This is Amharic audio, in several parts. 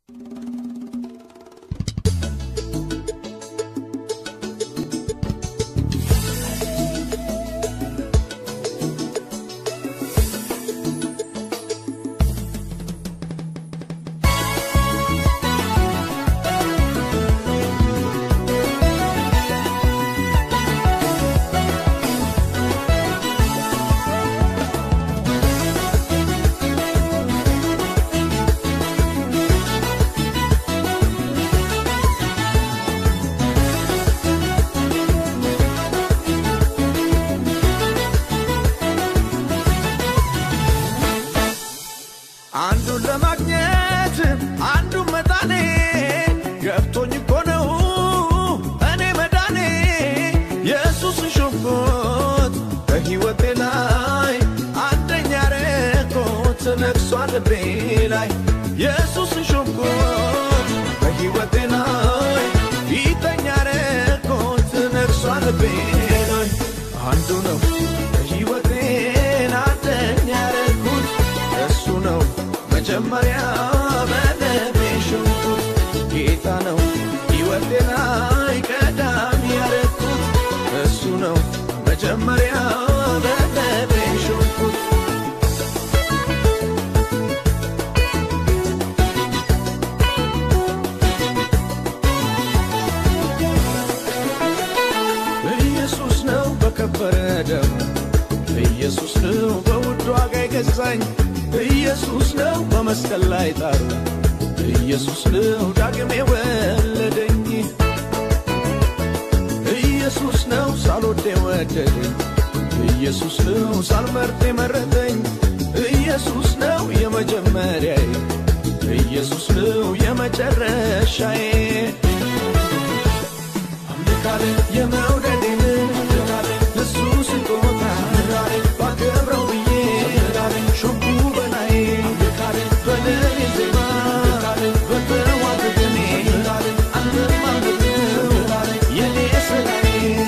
አንዱን ለማግኘት አንዱን መጣኔ ገብቶኝ እኮ ነው እኔ መዳኔ ኢየሱስን ሾምኩት በሕይወቴ ላይ አንደኛ ረኮት ነግሷል ልቤ ላይ ኢየሱስን ሾምኩት በሕይወቴ ላይ ፊተኛ ረኮት ነግሷል ልቤ ላይ አንዱ ነው በሕይወቴን አንደኛ ረኩት እሱ ነው መጀመሪያ በልቤ ሾምኩት ጌታ ነው ሕይወቴ ላይ ቀዳሚ ያረኩት እሱ ነው መጀመሪያ በልቤ ሾምኩት ኢየሱስ ነው በከበረ ደሙ ኢየሱስ ነው በውድ ዋጋ የገዛኝ ኢየሱስ ነው በመስቀል ላይ ጣሩ ኢየሱስ ነው ዳግም የወለደኝ ኢየሱስ ነው ሳልወድ የወደደኝ ኢየሱስ ነው ሳልመርጥ የመረጠኝ ኢየሱስ ነው የመጀመሪያዬ ኢየሱስ ነው የመጨረሻዬ አምልካለ የመውደዴን እሱ ስጦታ ባከብረው ብዬ ሾኩ በላይ በለኔ ዜማ በተዋብ ደሜ አለማመደው የኔ ስራዬ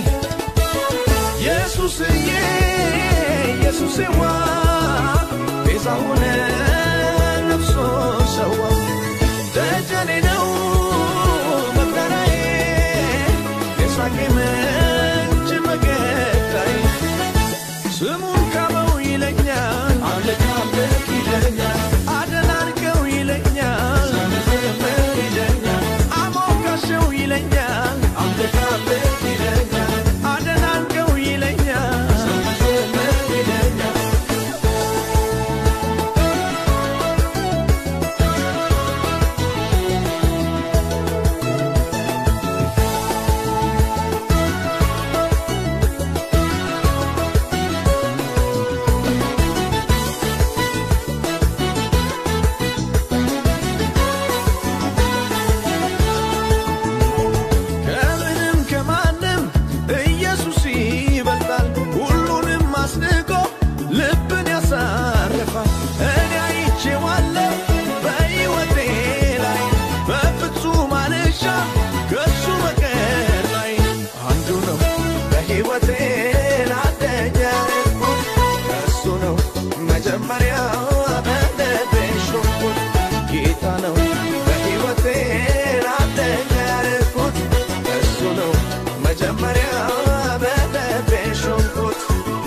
ኢየሱስዬ ኢየሱስዋ ቤዛ ሆነ ነፍሶ ሰዋ ደጀኔ ነው መከራዬ የሳቄ ምንጭ መገታዬ ስሙን ካበው ይለኛል አምልክ አምልክ ይለኛል አደናንቀው ይለኛል ዘምር ይለኛል አሞካሸው ይለኛል አምልክ አምልክ ይለኛል አደናንቀው ይለኛል ዘምር ይለኛል ከምንም ከማንም ኢየሱስ ይበልጣል። ሁሉንም አስንቆ ልብን ያሳርፋል። እኔ አይቼዋለሁ በሕይወቴ ላይ በፍጹም አልሻም ከሱ በቀር ላይ አንዱ ነው በሕይወቴ አንደኛ ያልኩት እሱ ነው መጀመሪያ በልቤ ሾምኩት ጌታ ነው በሕይወቴ አንደኛ ያልኩት እሱ ነው መጀመሪያ በልቤ ሾምኩት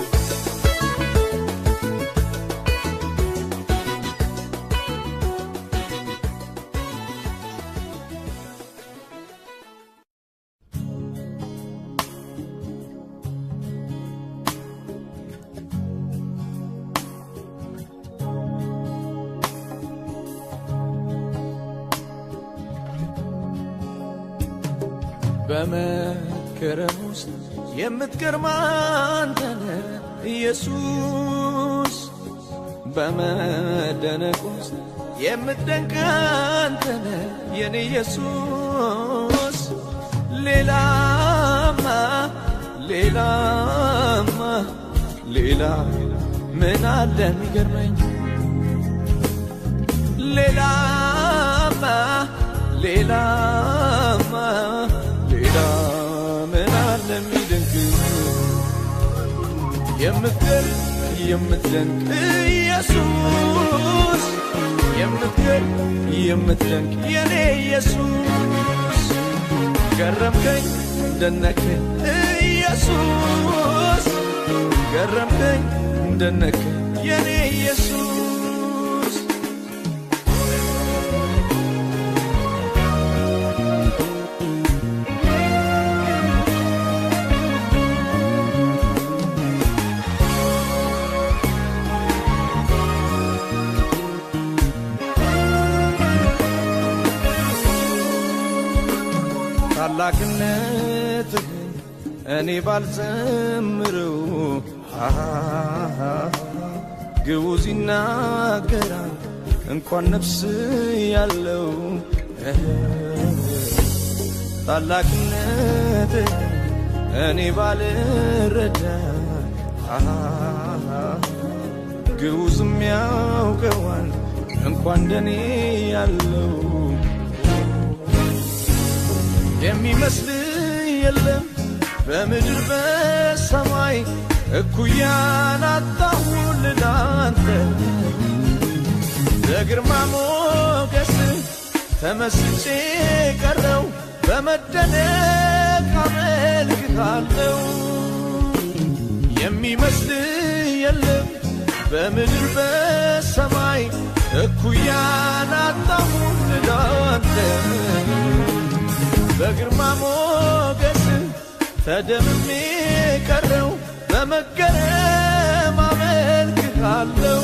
በመከረም ውስጥ የምትገርም አንተነ ኢየሱስ በመደነቅ ውስጥ የምትደንቅ አንተነ የኔ ኢየሱስ ሌላማ ሌላማ ሌላ ምን አለ የሚገርመኝ ሌላማ ሌላማ ሌላ ምን አለ የሚደንቅ የምትገርም የምትደንቅ ኢየሱስ የምትገርም የምትደንቅ የኔ ኢየሱስ ገረምከኝ ደነከኝ ኢየሱስ ገረምከኝ ደነከኝ የኔ ኢየሱስ ታላቅነትህን እኔ ባልዘምረው ግዑዝ ይናገራል እንኳን ነፍስ ያለው ታላቅነትህን እኔ ባልረዳ ግዑዝም ያውቀዋል እንኳን እንደኔ ያለው የሚመስል የለም በምድር በሰማይ እኩያን አጣሁል ላንተ በግርማ ሞገስ ተመስጬ ቀረው በመደነቅ አመልክታለው የሚመስል የለም በምድር በሰማይ እኩያን አጣሁል ላንተ በግርማ ሞገስ ተደምሜ ቀረው በመገረም አመልክሃለው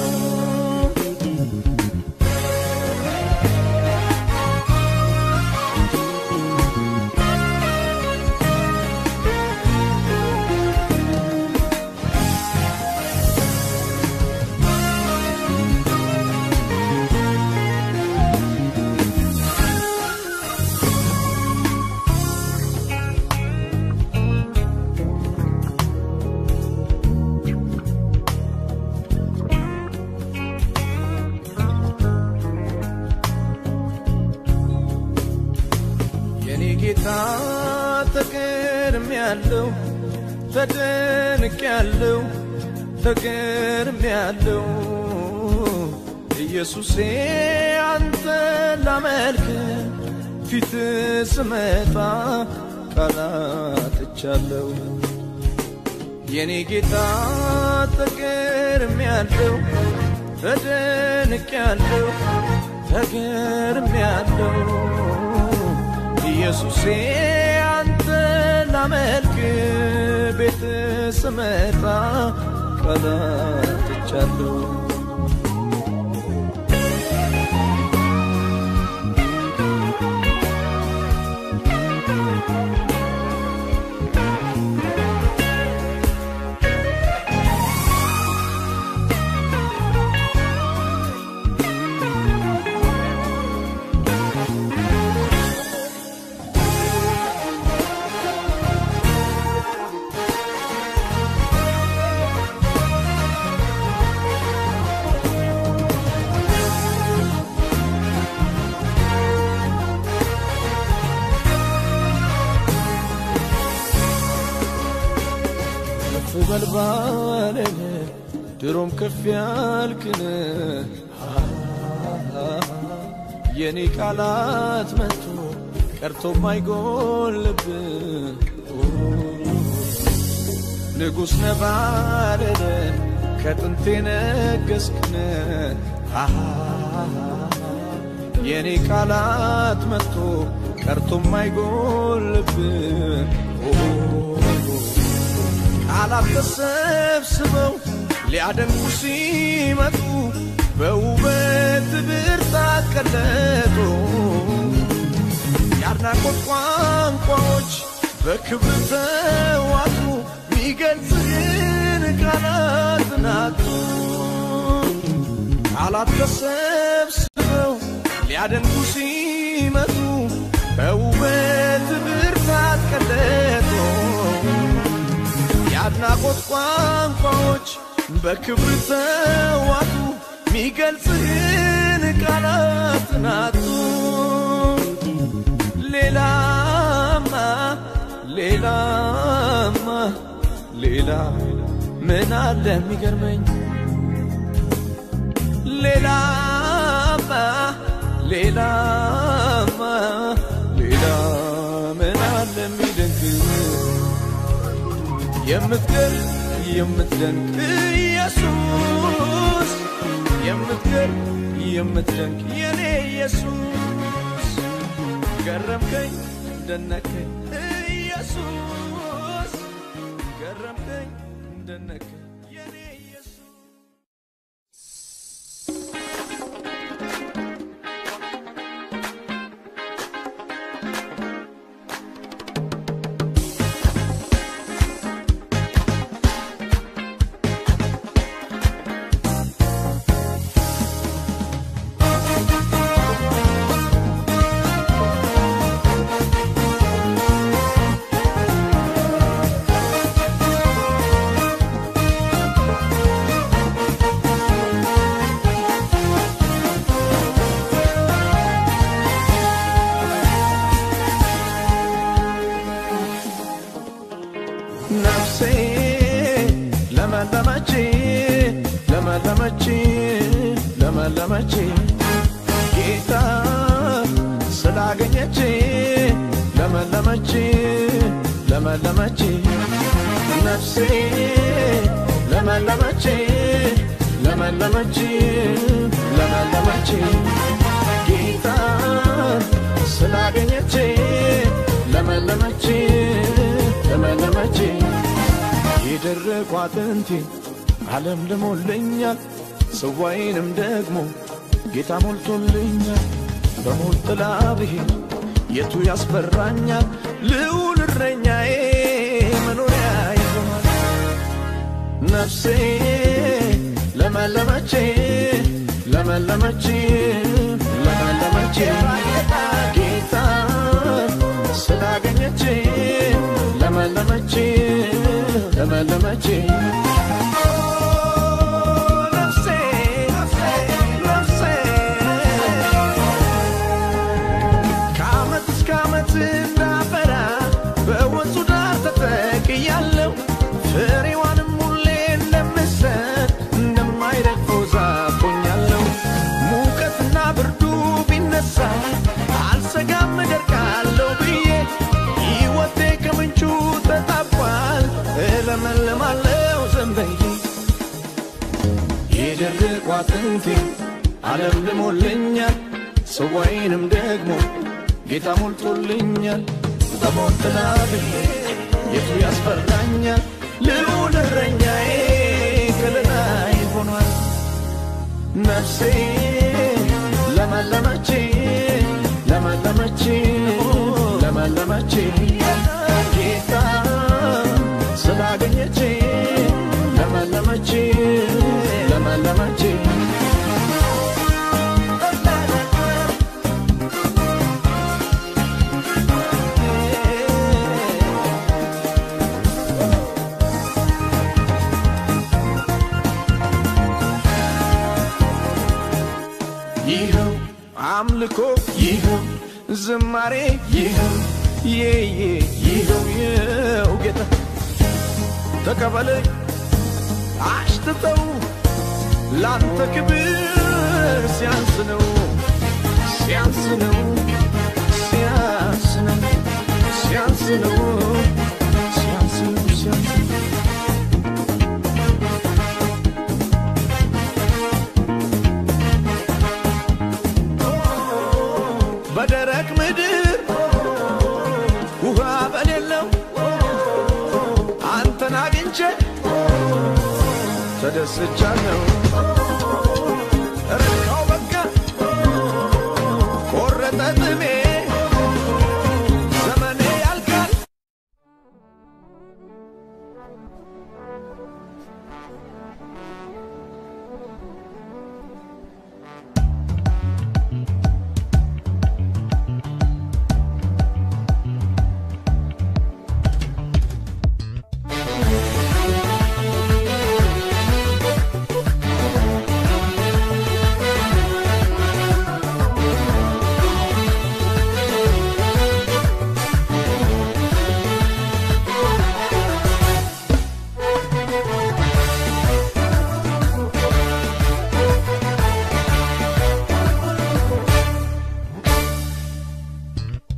የኔ ጌታ ተገርም ያለው ተደንቅ ያለው ተገርም ያለው ኢየሱሴ አንተ ላመልክ ፊት ስመጣ ቃላትቻለው የኔ ጌታ ተገርም ያለው ተደንቅ ያለው ተገርም ያለው ኢየሱሴ አንተ ላመልክ ቤት ስመጣ ቀላትቻለሁ ከፍ በል ባለህ ድሮም ከፍ ያልክን የኔ ቃላት መጥቶ ቀርቶ ማይጎልብ ንጉሥ ነባረረ ከጥንቴ ነገስክን የኔ ቃላት መጥቶ ቀርቶ ማይጎልብ ቃላት ተሰብስበው ሊያደንቁ ሲመጡ በውበት ብርታት ቀለጡ የአድናቆት ቋንቋዎች በክብር ተዋጡ ሚገልጽህን ቃላት ናጡ ቃላት ተሰብስበው ሊያደንቁ ሲመጡ በውበት ብርታት ቀለጡ የአድናቆት ቋንቋዎች በክብር ተዋጡ ሚገልጽህን ቃላት ናጡ ሌላማ ሌላማ ሌላ ምን አለ የሚገርመኝ ሌላማ ሌላማ ሌላ ምን አለ የሚደንቅ የምትገር የምትደንቅ ኢየሱስ የምትገር የምትደንቅ የኔ ኢየሱስ ገረምከኝ ደነከኝ ኢየሱስ ገረምከኝ ደነከኝ የኔ ኢየሱስ ነፍሴ ለመለመች ለመለመች ለመለመች ጌታ ስላገኘች ለመለመች ለመለመች ነፍሴ ለመለመች ለመለመች ለመለመች ጌታ ስላገኘች ለመለመች ለመለመች የደረቁ አጥንቴ ዓለም ልሞልኛል ጽዋዬንም ደግሞ ጌታ ሞልቶልኛል በሞት ጥላ ብሄድ የቱ ያስፈራኛል ልዑል እረኛዬ መኖሪያ ይሆናል ነፍሴ ለመለመች ለመለመች ለመለመች ጌታ ስላገኘች ለመለመች ለመለመች ነፍሴ ነፍሴ ከዓመት እስከ ዓመት እንዳፈራ በወንዙ ዳር ተተክያለሁ ፍሬዋንም ሁሌ እንደምሰጥ እንደማይረግፈው ዛፍ ሆኛለሁ ሙቀትና ብርዱ ቢነሳ አልሰጋም እደርቃለሁ ብዬ ሕይወቴ ከምንጩ ተጣቧል እለመልማለሁ ዘንበዬ የደረቁ አጥንቴ ዓለም ልሞልኛል ጽዋዬንም ደግሞ ጌታ ሞልቶልኛል በሞት ጥላ ብሄድ የቱ ያስፈራኛል ልዑል እረኛዬ ከለላይ ሆኗል ነፍሴ ለመለመች ለመለመች ለመለመች ጌታ ስላገኘች ለመለመች ለመለመች ይኸው አምልኮ ይኸው ዝማሬ ይኸው የየ ይኸው ይኸው ጌታ ተቀበለኝ አሽትተው ላንተ ክብር ሲያንስ ነው ሲያንስ ነው ሲያንስ ነው ሲያንስ ነው ሲያንስ ነው ሲያንስ ነው በደረቅ ምድር ውሃ በሌለው አንተን አግኝቼ ተደስቻለሁ። ረካው በቃ ቆረጠ ጥሜ ዘመኔ ያልቃል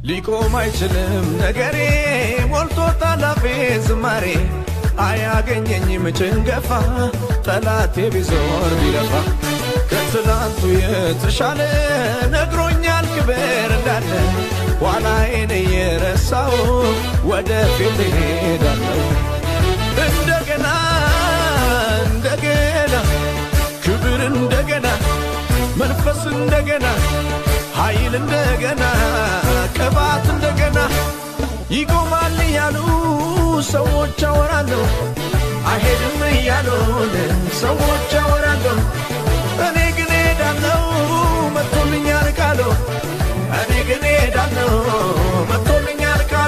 ሊቆም አይችልም ነገሬ ሞልቶ ታላፌ ዝማሬ አያገኘኝም ጭንገፋ ጠላቴ ቢዞር ቢለፋ ከትላንቱ የተሻለ ነግሮኛል ክብር እንዳለ ኋላዬን እየረሳው ወደፊት እሄዳለሁ እንደገና እንደገና ክብር እንደገና መንፈስ እንደገና ኃይል እንደገና ቅባት እንደገና ይቆማል እያሉ ሰዎች አወራለሁ አይሄድም እያሉን ሰዎች አወራለሁ እኔ ግን ሄዳለሁ መጥቶልኛል ቃሉ እኔ ግን ሄዳለሁ መጥቶልኛል ቃሉ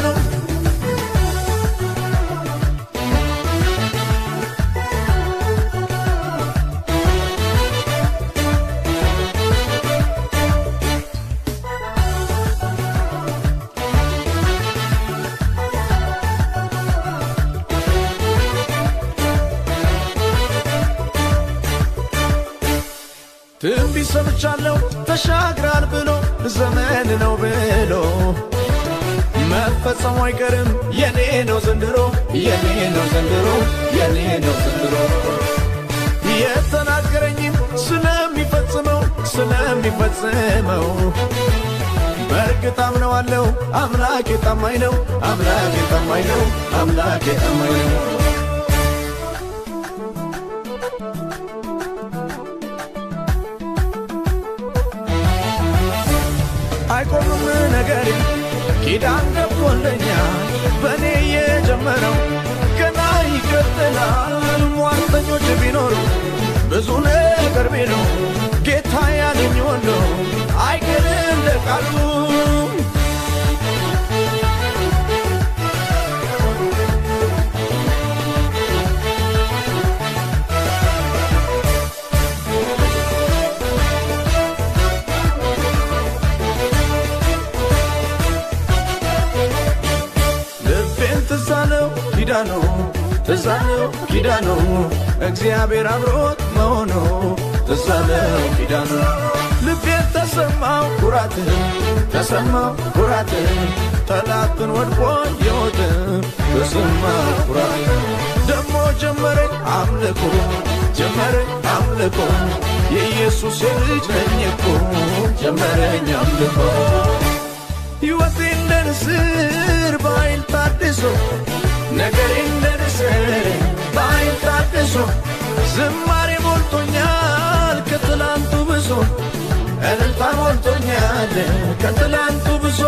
ትንቢት ሰምቻለሁ ተሻግራል ብሎ ዘመን ነው ብሎ መፈጸሙ አይቀርም የኔ ነው ዘንድሮ የኔ ነው ዘንድሮ የኔ ነው ዘንድሮ የተናገረኝም ስለሚፈጽመው ስለሚፈጽመው በእርግጥ አምነዋለሁ አምላኬ ታማኝ ነው አምላኬ ታማኝ ነው አምላኬ ታማኝ ነው አይቆምም ነገሬ ኪዳን ገብቶልኛል በእኔ የጀመረው ገና ይቀጥላል። ሟርተኞች ቢኖሩ ብዙ ነገር ቢሉ ጌታ ያለኝ ወሎ አይቀርም እንደ ቃሉ ልቤን ትዛለው ኪዳኑ ትዛለው ኪዳኑ እግዚአብሔር አብሮት መሆኑ ትዛለው ኪዳኑ ልቤን ተሰማው ኩራት ተሰማው ኩራት ጠላትን ወድቆ የወት ተሰማው ኩራት ደሞ ጀመረኝ አምልኮ ጀመረኝ አምልኮ የኢየሱስ ልጅ ነኝ እኮ ጀመረኝ አምልኮ ሕይወቴ እንደ ንስር በኃይል ታድሶ ነገሬ እንደ ንስር በኃይል ታድሶ ዝማሬ ሞልቶኛል ከትላንቱ ብሶ እልልታ ሞልቶኛል ከትላንቱ ብሶ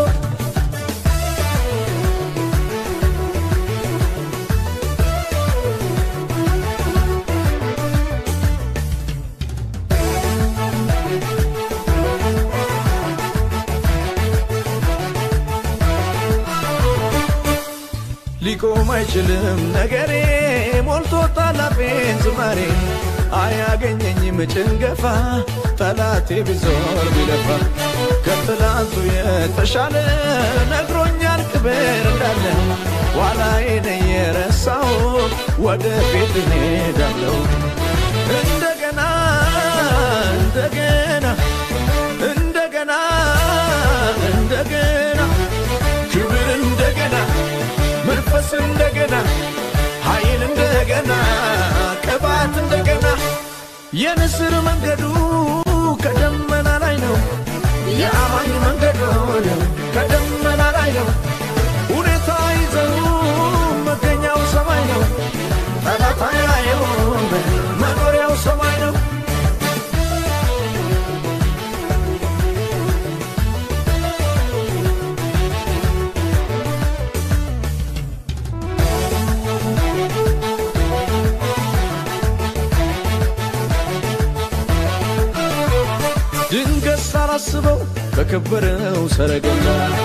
ሊቆም አይችልም ነገሬ ሞልቶ ታላፌን ዝማሬ አያገኘኝም ጭንገፋ ጠላቴ ቢዞር ቢለፋ ከትላንቱ የተሻለ ነግሮኛል ክብር እንዳለ ኋላዬን እየረሳው ወደፊት እሄዳለሁ እንደገና እንደገና እንደገና እንደገና ክብር እንደገና መንፈስ እንደገና ኃይል እንደገና ቅባት እንደገና የንስር መንገዱ ከደመና ላይ ነው። የአማኝ መንገዱ ከደመና ላይ ነው። ሁኔታ ይዘው መገኛው ሰማይ ነው። ጠላት አያየውም መኖሪያው ሰማይ ነው። ድንገት ሳላስበው በከበረው ሰረገላ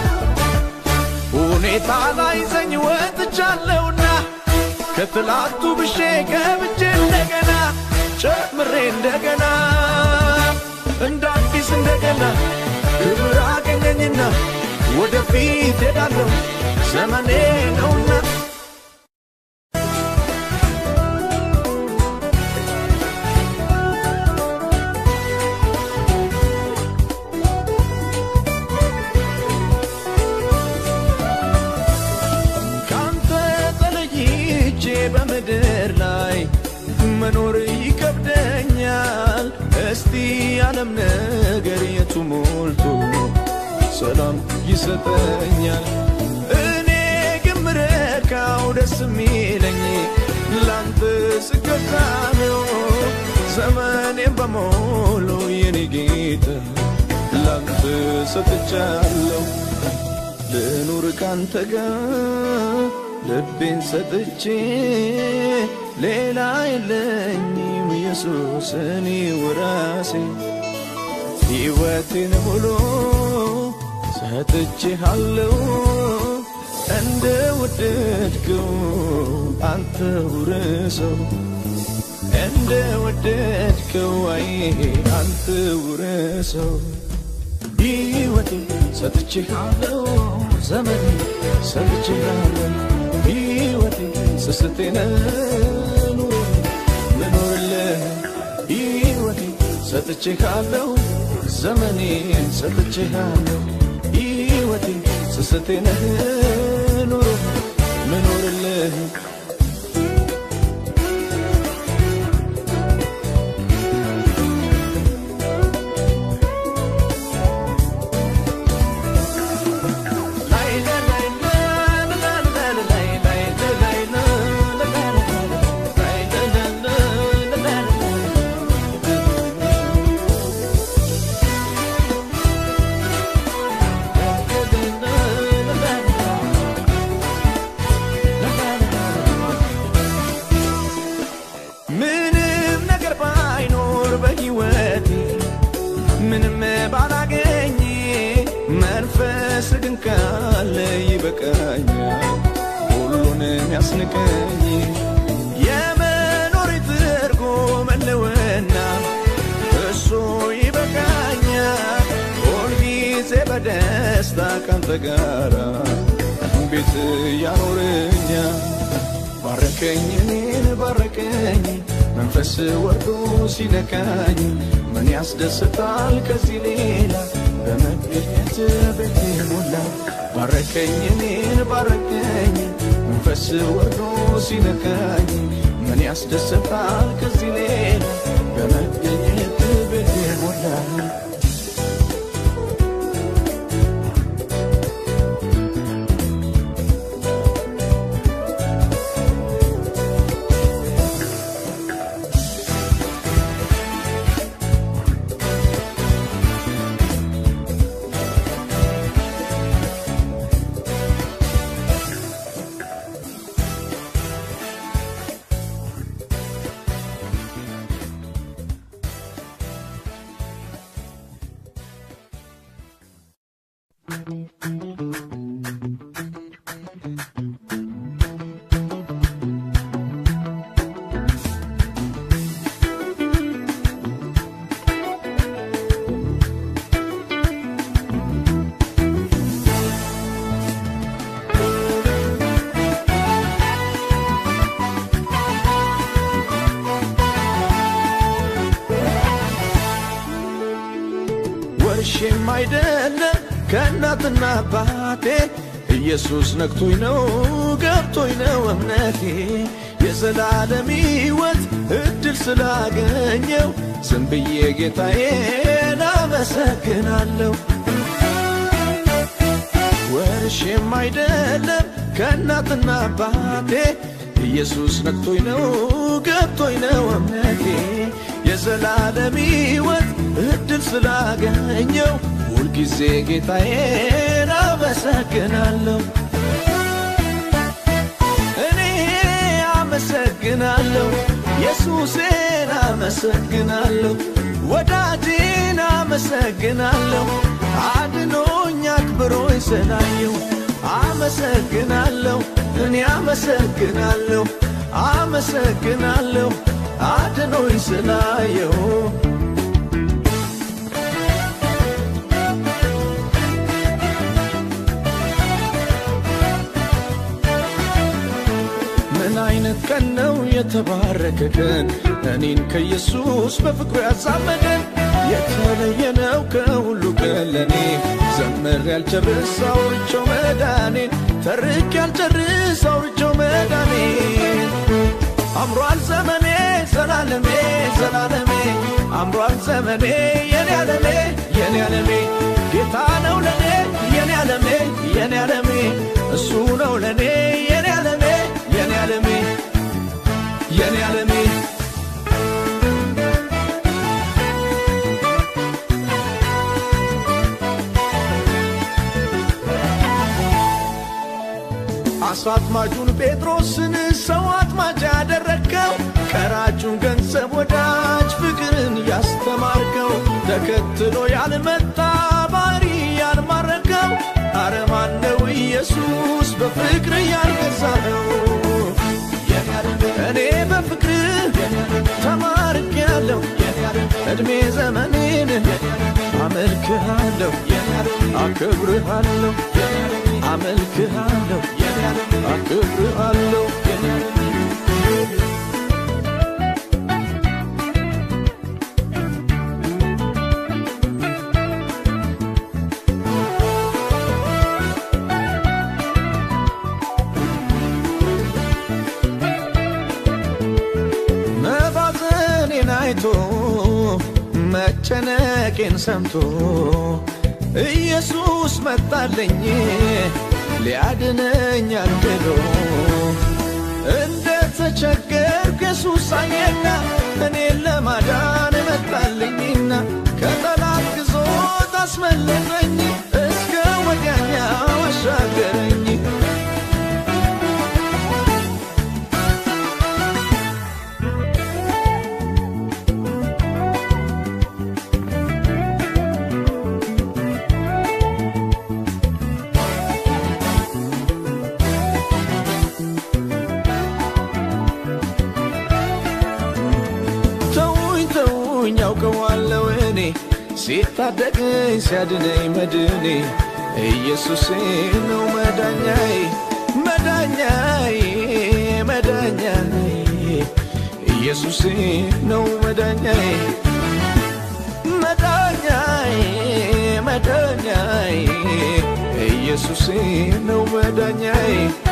ሁኔታ ላይ ዘኝ ወጥቻለሁና ከትላንቱ ብሼ ገብቼ እንደገና ጨምሬ እንደገና እንደ አዲስ እንደገና ክብር አገኘኝና ወደፊት ሄዳለሁ ዘመኔ ነውና ምድር ላይ መኖር ይከብደኛል። እስቲ ዓለም ነገር የቱ ሞልቶ ሰላም ይሰጠኛል? እኔ ግን ምረካው ደስ የሚለኝ ላንተ ስገዛ ነው። ዘመኔን በሞሉ የኔ ጌታ ላንተ ሰጥቻለሁ። ልኑር ካንተ ጋር ልቤን ሰጥቼ ሌላ የለኝም ኢየሱስ እኔ ወራሴ ሕይወቴን ሙሉ ሰጥቼሃለሁ እንደ ወደድከው አንተ ውረሰው እንደ ወደድከው አይ አንተ ውረሰው ሕይወቴ ሰጥቼሃለሁ ዘመኔ ሰጥቼሃለሁ ሕይወቴ ስስቴነ ኑሮ ልኖርልህ ሕይወቴ ሰጥቼሃለሁ ዘመኔን ሰጥቼሃለሁ ሕይወቴ ስስቴነ ኑሮ ልኖርልህ ምንም ነገር ባይኖር በሕይወቴ ምንም ባላገኝ መንፈስ ግን ካለ ይበቃኛል ሁሉንም ያስንቀኝ የመኖር ትርጉም ህልውና እሱ ይበቃኛል ሁልጊዜ በደስታ ካንተ ጋራ ቤት ያኖረኛል ባረከኝ እኔን ባረከኝ መንፈስ ወርዶ ሲነካኝ ምን ያስደስታል ከዚህ ሌላ በመገኘት ቤቴ ሞላ ባረከኝ እኔን ባረከኝ መንፈስ ወርዶ ሲነካኝ ምን ያስደስታል ከዚህ ሌላ በመገኘት ቤቴ ሞላ ወርሼም አይደለም ከእናትና አባቴ ኢየሱስ ነክቶኝ ነው ገብቶኝ ነው እምነቴ የዘላለም ሕይወት እድል ስላገኘው ዝም ብዬ ጌታዬን አመሰግናለሁ። ወርሼም አይደለም ከእናትና አባቴ ኢየሱስ ነክቶኝ ነው ገብቶኝ ነው እምነቴ የዘላለም ሕይወት እድል ስላገኘው ሁልጊዜ ጌታዬን አመሰግናለሁ። እኔ አመሰግናለሁ፣ ኢየሱሴን አመሰግናለሁ፣ ወዳጄን አመሰግናለሁ፣ አድኖኝ አክብሮኝ ስላየው አመሰግናለሁ፣ እኔ አመሰግናለሁ፣ አመሰግናለሁ አድኖኝ ስላየው ምን አይነት ቀን ነው የተባረከ ቀን እኔን ከኢየሱስ በፍቅሩ ያዛመደን የተለየ ነው ከሁሉ ቀን ለኔ ዘምር ያልጨርስ አውርቼው መዳኔን ተርክ ያልጨርስ አውርቼው መዳኔን አምሯል ዘመኔ ዘላለሜ ዘላለሜ አምሯል ዘመኔ የኔ ዓለሜ የኔ ዓለሜ ጌታ ነው ለኔ የኔ ዓለሜ የኔ ዓለሜ እሱ ነው ለኔ የኔ ዓለሜ የኔ ዓለሜ የኔ ዓለሜ አሳ አጥማጁን ጴጥሮስን ሰው አጥማጅ ያደረግከው ቀራጩን ገንዘብ ወዳጅ ፍቅርን ያስተማርከው ተከትሎ ያልመጣ ባሪ ያልማረከው አረማነው ኢየሱስ በፍቅር ያልገዛኸው እኔ በፍቅር ተማርክ ያለው እድሜ ዘመኔን አመልክሃለሁ አክብርሃለሁ አመልክሃለሁ አክብርሃለሁ መባዘኔን አይቶ መጨነቄን ሰምቶ ኢየሱስ መጣለኝ ሊያድነኝ አልክዶ እንደ ተቸገርኩ ኢየሱስ አየና እኔን ለማዳን መጣልኝና ከጠላት ግዞት አስመለጠኝ እስከ ወዲያኛው አሻገረኝ ተውኝ ተውኝ ያውቀዋለሁ እኔ ሲታደገኝ ሲያድነኝ መድኔ ኢየሱሴ ነው መዳኛዬ መዳኛዬ መዳኛዬ ኢየሱሴ ነው መዳኛዬ መዳኛዬ መዳኛዬ ኢየሱሴ ነው መዳኛዬ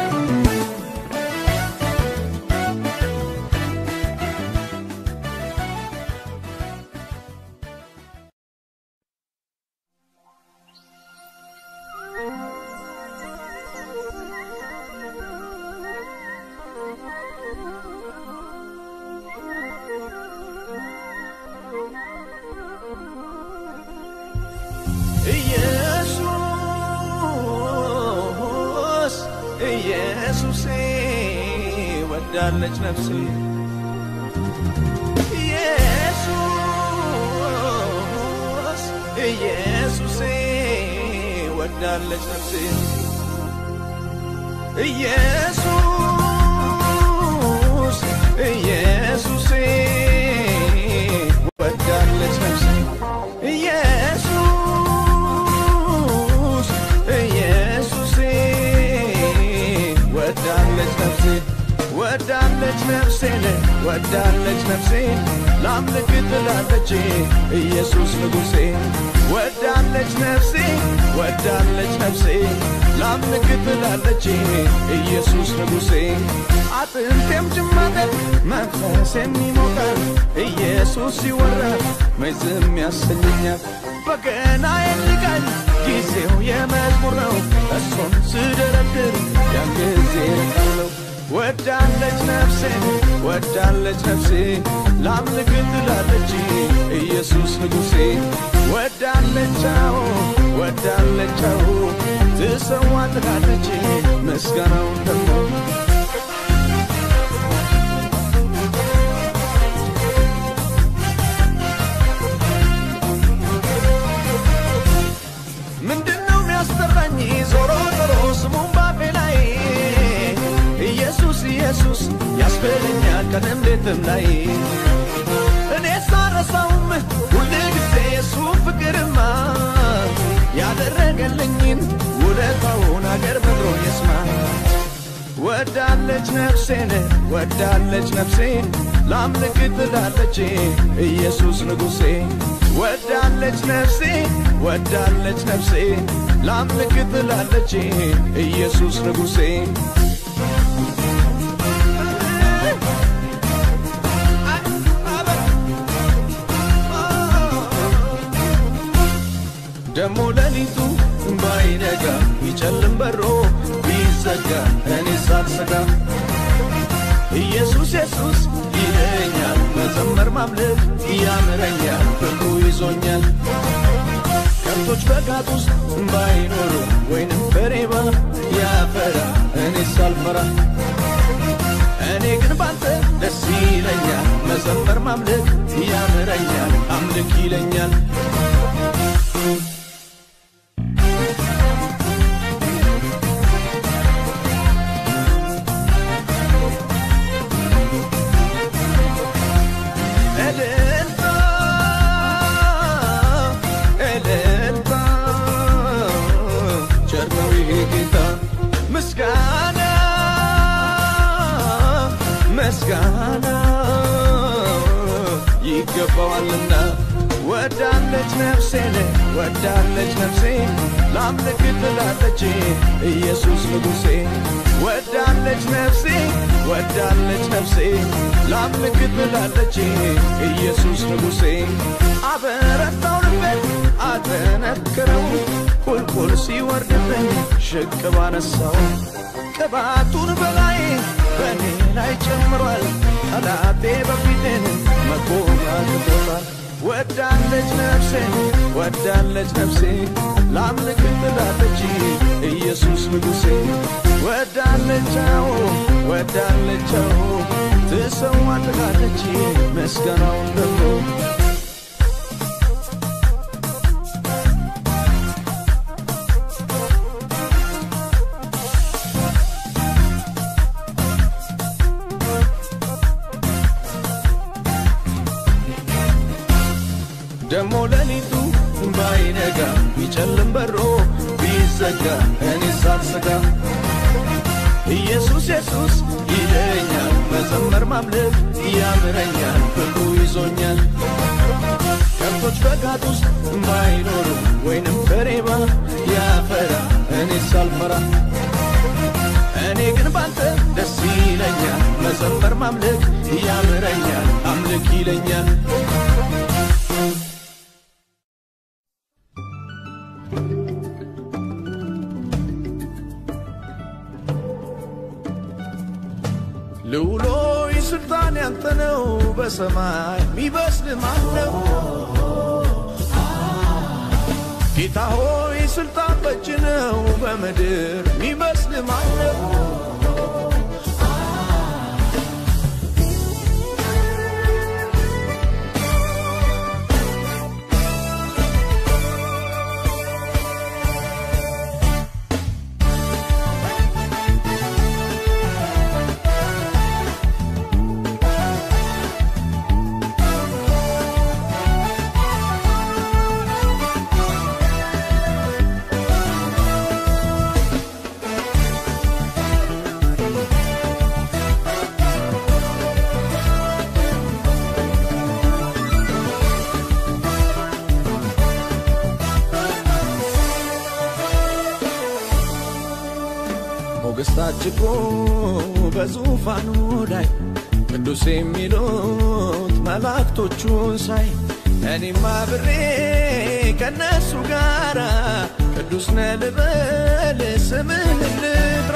ኢየሱስ ኢየሱሴ ወዳለች ነፍሴ ኢየሱስ ኢየሱሴ ወዳለች ነፍሴ ኢየሱስ ኢየሱሴ ወዳለች ነፍሴ ኢየሱስ ኢየሱሴ ወዳለች ነፍሴ ወዳለች ነፍሴ ወዳለች ነፍሴ ላምልክ ትላለች ኢየሱስ ንጉሴ ወዳለች ነፍሴ ወዳለች ነፍሴ ላምልክ ትላለች ኢየሱስ ንጉሴ አጥንቴም ጭማተር መንፈሴም ይሞቃል ኢየሱስ ሲወራ መች ዝም ያሰኘኛል በገና የልቃል ጊዜው የመዝሙር ነው እሱን ስደረድር ያን ጊዜ ርቃለሁ ወዳለች ነፍሴ ወዳለች ነፍሴ ላምልክ ትላለች ኢየሱስ ንጉሴ ወዳለቻው ወዳለቻው ትሰዋ ትላለች ምስጋናውን ደግሞ ምንድነው የሚያስጠራኝ ዞሮ ዞሮ ስሙን ባፌ ላይ ኢየሱስ ኢየሱስ ያስበለኛል ቀንም ሌትም ላይ እኔ ሳረሳውም ሁል ጊዜ የሱ ፍቅርማ ያደረገልኝን ውለታውን አገር ምድሮ ይስማ ወዳለች ነፍሴን ወዳለች ነፍሴ ላምልክ ትላለች ኢየሱስ ንጉሴ ወዳለች ነፍሴ ወዳለች ነፍሴ ላምልክ ትላለች ኢየሱስ ንጉሴ ደሞ ሌሊቱ ባይነጋ ቢጨልም በሮ ቢዘጋ እኔ ሳልሰጋ ኢየሱስ ኢየሱስ ይለኛል መዘመር ማምለክ ያምረኛል ፍቅሩ ይዞኛል ከብቶች በጋጥ ውስጥ ባይኖሩ ወይንም በሬባ ያፈራ እኔ ሳልፈራ እኔ ግን ባንተ ደስ ይለኛል መዘመር ማምለክ ያምረኛል አምልክ ይለኛል እልልታ እልልታ ቸር ነው ይሄ ጌታ ምስጋና ምስጋና ይገባዋልና ወዳለች ነፍሴን ወዳለች ነፍሴ ላምልክ ትላለች ኢየሱስ ንጉሴ ወዳለች ነፍሴ ወዳለች ነፍሴ ላምልክ ትላለች ኢየሱስ ንጉሴ አበረታው ልቤን አጠነክረው ቁልቁል ሲወርድብኝ ሽቅብ አነሳው ቅባቱን በላይ በእኔ ላይ ጨምሯል ጠላቴ በፊቴን መቆም አቅቶታል ወዳለች ነፍሴ ወዳለች ነፍሴ ላምልክ ትላለች ኢየሱስ ንጉሴ ወዳለቻው ወዳለቻው ትሰዋ ትላለች ምስጋናውን ደግሞ ደሞ ሌሊቱ ባይነጋ ቢጨልም በሮ ቢዘጋ እኔ ሳልሰጋ ኢየሱስ ኢየሱስ ይለኛል መዘመር ማምለክ ያምረኛል ፍቅሩ ይዞኛል ከብቶች በጋጥ ውስጥ ባይኖሩ ወይንም በሬባ ያፈራ እኔ ሳልፈራ እኔ ግን ባንተ ደስ ይለኛል መዘመር ማምለክ ያምረኛል አምልክ ይለኛል ልውሎ ስልጣን ያንተ ነው በሰማይ የሚበስል ማን ነው? ጌታ ሆይ ስልጣን በእጅ ነው በምድር የሚበስል ማን ነው? ሞገስ ታጭቆ በዙፋኑ ላይ ቅዱስ የሚሉት መላእክቶቹን ሳይ እኔም አብሬ ከነሱ ጋራ ቅዱስ ነህ ልበል ስምህን ልጥራ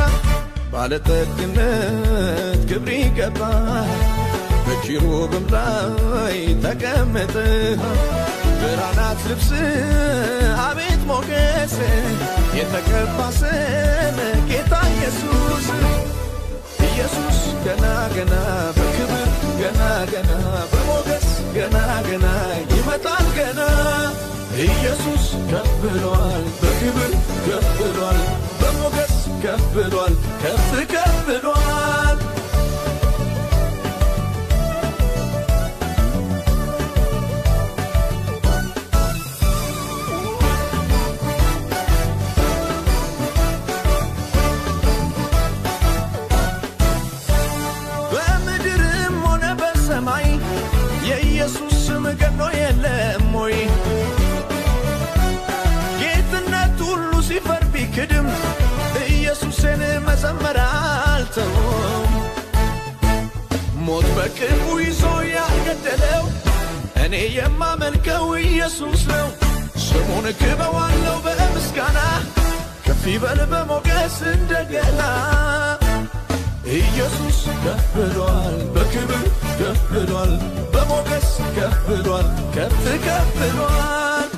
ባለጠግነት ክብር ይገባል በኪሩብም ላይ ተቀምጠህ ብርሃናት ልብስ አቤት ሞገስ የተቀባ ስም ጌታ ኢየሱስ ኢየሱስ ገና ገና በክብር ገና ገና በሞገስ ገና ገና ይመጣል ገና ኢየሱስ ከፍ ብሏል በክብር ከፍ ብሏል በሞገስ ከፍ ብሏል ከፍ ከፍ ብሏል በምድርም ሆነ በሰማይ የኢየሱስ ስም ገኖ የለም ወይ? ጌትነት ሁሉ ሲፈር ቢክድም ኢየሱስን መዘመር አልተውም። ሞት በቅርቡ ይዞ ያልገደለው እኔ የማመልከው ኢየሱስ ነው። ስሙን ክበዋለው በምስጋና ከፍ ይበል በሞገስ እንደገና ኢየሱስ ከፍ ብሏል በክብር ከፍ ብሏል በሞገስ ከፍ ብሏል ከፍ ከፍ ብሏል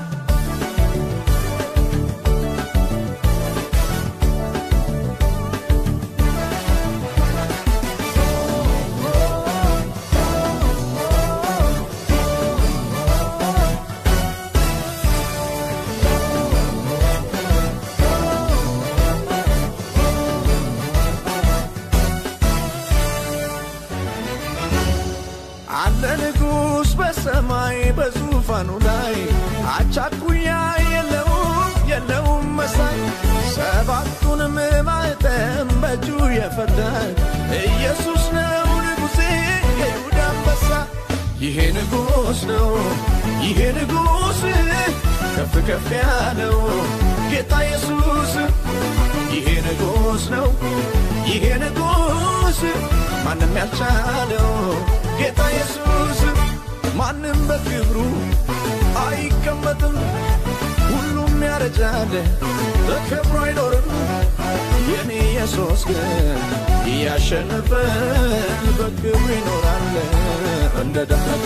አለ ንጉሥ በሰማይ በዙፋኑ ላይ አቻኩያ የለውም የለውም መሳይ ሰባቱንም ማኅተም በእጁ የፈታ ኢየሱስ ነው ንጉሴ የይሁዳ አንበሳ ይሄ ንጉሥ ነው ይሄ ንጉሥ ከፍ ከፍ ያለው ጌታ ኢየሱስ ይሄ ንጉሥ ነው ይሄ ንጉሥ ማንም ያልቻለው ጌታ ኢየሱስ ማንም በክብሩ አይቀመጥም ሁሉም ያረጃል በክብሩ አይኖርም የኔ ኢየሱስ ግን እያሸነፈ በክብሩ ይኖራል እንደ ደመቀ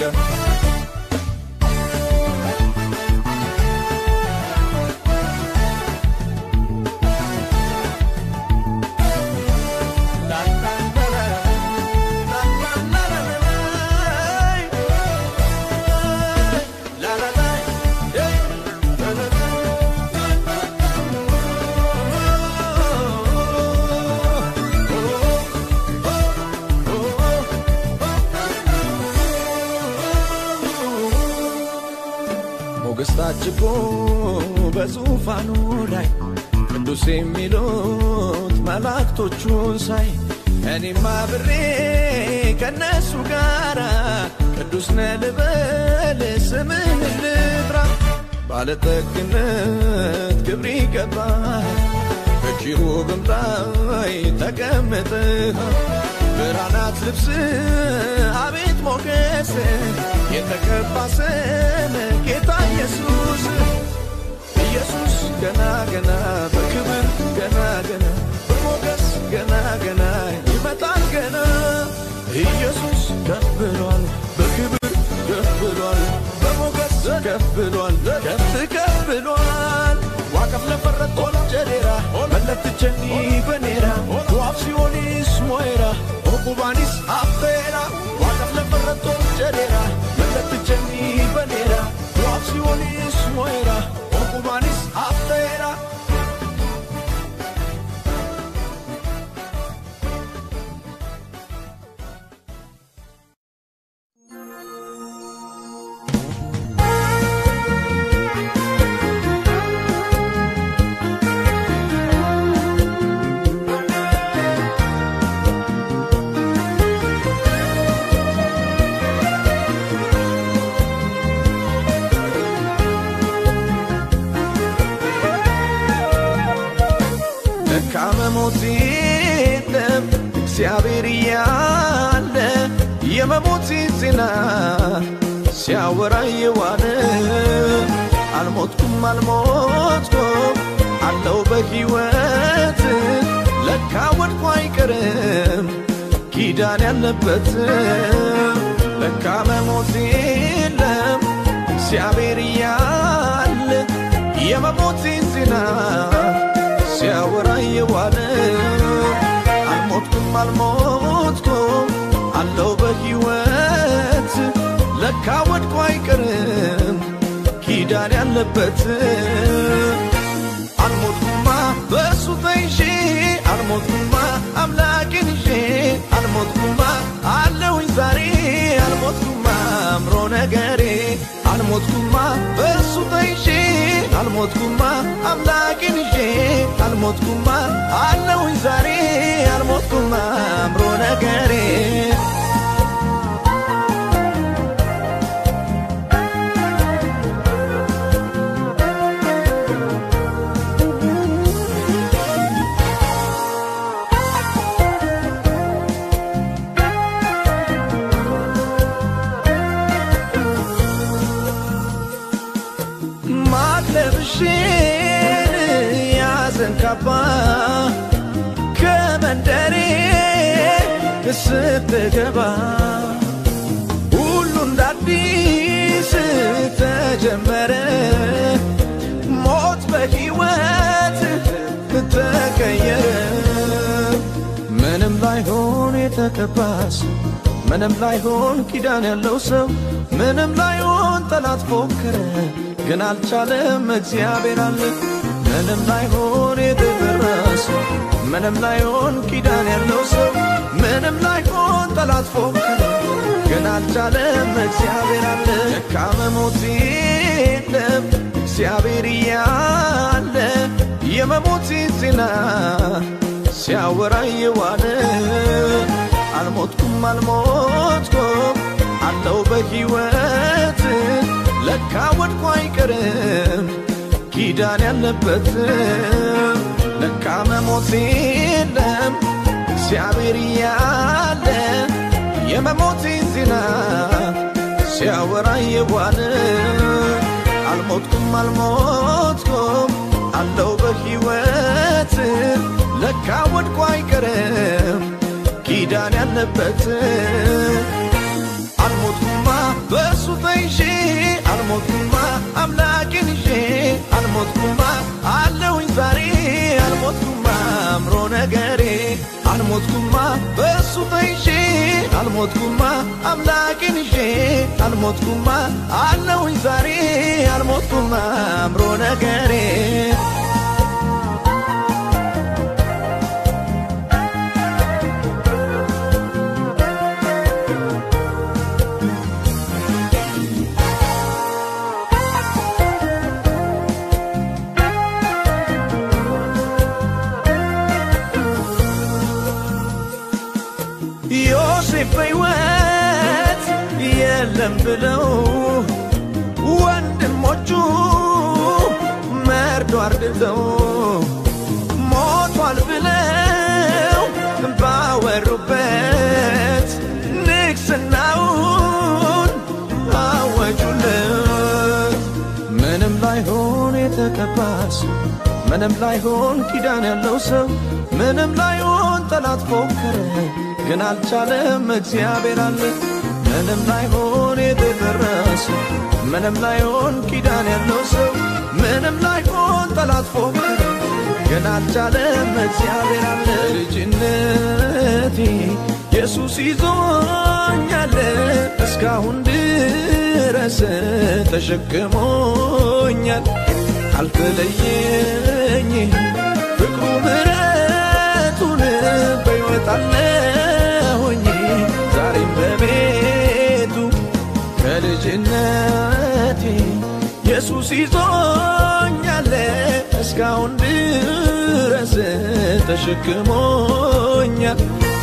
ሞገስ ታጅቦ በዙፋኑ ላይ ቅዱስ የሚሉት መላእክቶቹን ሳይ እኔም አብሬ ከነሱ ጋራ ቅዱስ ነህ ልበል ስምን ልጥራ ባለጠግነት ክብር ይገባል በኪሩብም ላይ ተቀምጠህ ብርሃናት ልብስ አቤት ሞገስ የተቀባ ስም ጌታ ኢየሱስ ኢየሱስ ገና ገና በክብር ገና ገና በሞገስ ገና ገና ይመጣል ገና ኢየሱስ ከፍ ብሏል በክብር ከፍ ብሏል በሞገስ ከፍ ብሏል ከፍ ከፍ ብሏል ዋቀፍ ለፈረት ቶላ ጀዴራ መለትቸኒ በኔራ ዋፍ ሲሆኒስ ሞይራ ኦቁባኒስ አፌራ ዋቀፍ ለፈረት ቶላ ጀዴራ መለትቸኒ በኔራ ዋፍ ሲሆኒስ ሞይራ ኦቁባኒስ አፌራ ለካ መሞት የለም እግዚአብሔር እያለ የመሞት ዜና ሲያወራ የዋለ አልሞትኩም አልሞትኩም አለው በሕይወት ለካ ወድቆ አይቀርም ኪዳን ያለበት ለካ መሞት የለም እግዚአብሔር እያለ የመሞት ዜና ሲያወራ የዋለ አልሞትኩም አልሞትኩም አለው በሕይወት ለካ ወድቆ አይቀርም ኪዳን ያለበት አልሞትኩማ በእሱ ተይዤ አልሞትኩማ አምላክን ይዤ አልሞትኩማ አለውኝ ዛሬ አልሞትኩማ አምሮ ነገሬ አልሞትኩማ በእሱ ተይዤ አልሞትኩማ አምላክን ይዤ አልሞትኩማ አለውኝ ዛሬ አልሞትኩማ አምሮ ነገሬ ማለፍ ካባ ከመንደሬ ስትገባ ሁሉ እንደ አዲስ ተጀመረ። ሞት በሕይወት ተቀየረ። ምንም ላይሆን የተቀባስ ምንም ላይሆን ኪዳን ያለው ሰው ምንም ላይሆን ጠላት ፎከረ፣ ግን አልቻለም እግዚአብሔር አለ። ምንም ላይሆን የተደረሰ ምንም ላይሆን ኪዳን ያለው ሰው ምንም ላይሆን ጠላት ፎከረ፣ ግን አልቻለም እግዚአብሔር አለ። ደካመ ሞት የለም እግዚአብሔር እያለ የመሞት ዜና ሲያወራ የዋለ አልሞትኩም አልሞትኩም አለው በሕይወት ለካ ወድቆ አይቀርም ኪዳን ያለበት ለካ መሞት የለም እግዚአብሔር እያለ የመሞት ዜና ሲያወራ የዋለ አልሞትኩም አልሞትኩም አለው በሕይወት ለካ ወድቆ አይቀርም ኪዳን ያለበት አልሞትኩማ በእሱ ተይዤ አልሞትኩማ አምላኬን ይዤ አልሞትኩማ አለውኝ ዛሬ አልሞትኩማ አምሮ ነገሬ አልሞትኩማ በእሱ ተይዤ አልሞትኩማ አምላኬን ይዤ አልሞትኩማ አለውኝ ዛሬ አልሞትኩማ አምሮ ነገሬ ዮሴፍ በሕይወት የለም ብለው ወንድሞቹ መርዶ አርድተው ሞቷል ብለው ባወሩበት ንግሥናውን አወጁለት። ምንም ላይሆን የተቀባስ ምንም ላይሆን ኪዳን ያለው ሰው ምንም ላይሆን ጠላት ፎከረ፣ ግን አልቻለም እግዚአብሔር አለ። ምንም ላይሆን የተደረሰ ምንም ላይሆን ኪዳን ያለው ሰው ምንም ላይሆን ጠላት ፎከረ፣ ግን አልቻለም እግዚአብሔር አለ። ልጅነቴ ኢየሱስ ይዞኛል እስካሁን ድረስ ተሸክሞኛል አልተለየኝ ፍቅሩ ምሕረቱን በሕይወት አለሁኝ ዛሬም በቤቱ ከልጅነቴ ኢየሱስ ይዞኛል እስካሁን ድረስ ተሸክሞኛል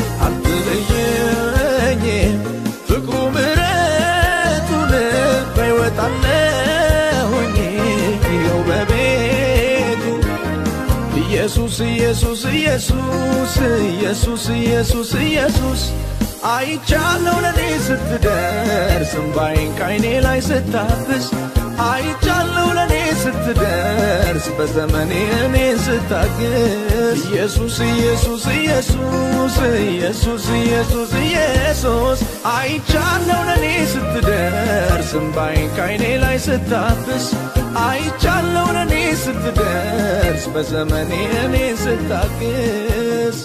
አልተለየኝ ፍቅሩ ምሕረቱን በሕይወት አለሁኝ ይኸው በቤቱ ኢየሱስ ኢየሱስ ኢየሱስ ኢየሱስ ኢየሱስ ኢየሱስ አይቻለው ለኔ ስትደርስ እምባዬን ካይኔ ላይ ስታብስ አይቻለው ለኔ ስትደርስ በዘመኔ እኔ ስታግስ ኢየሱስ ኢየሱስ ኢየሱስ ኢየሱስ ኢየሱስ ኢየሱስ አይቻለው ለኔ ስትደርስ እምባዬን ካይኔ ላይ ስታብስ አይቻለው ለኔ ስትደርስ በዘመኔ እኔ ስታግስ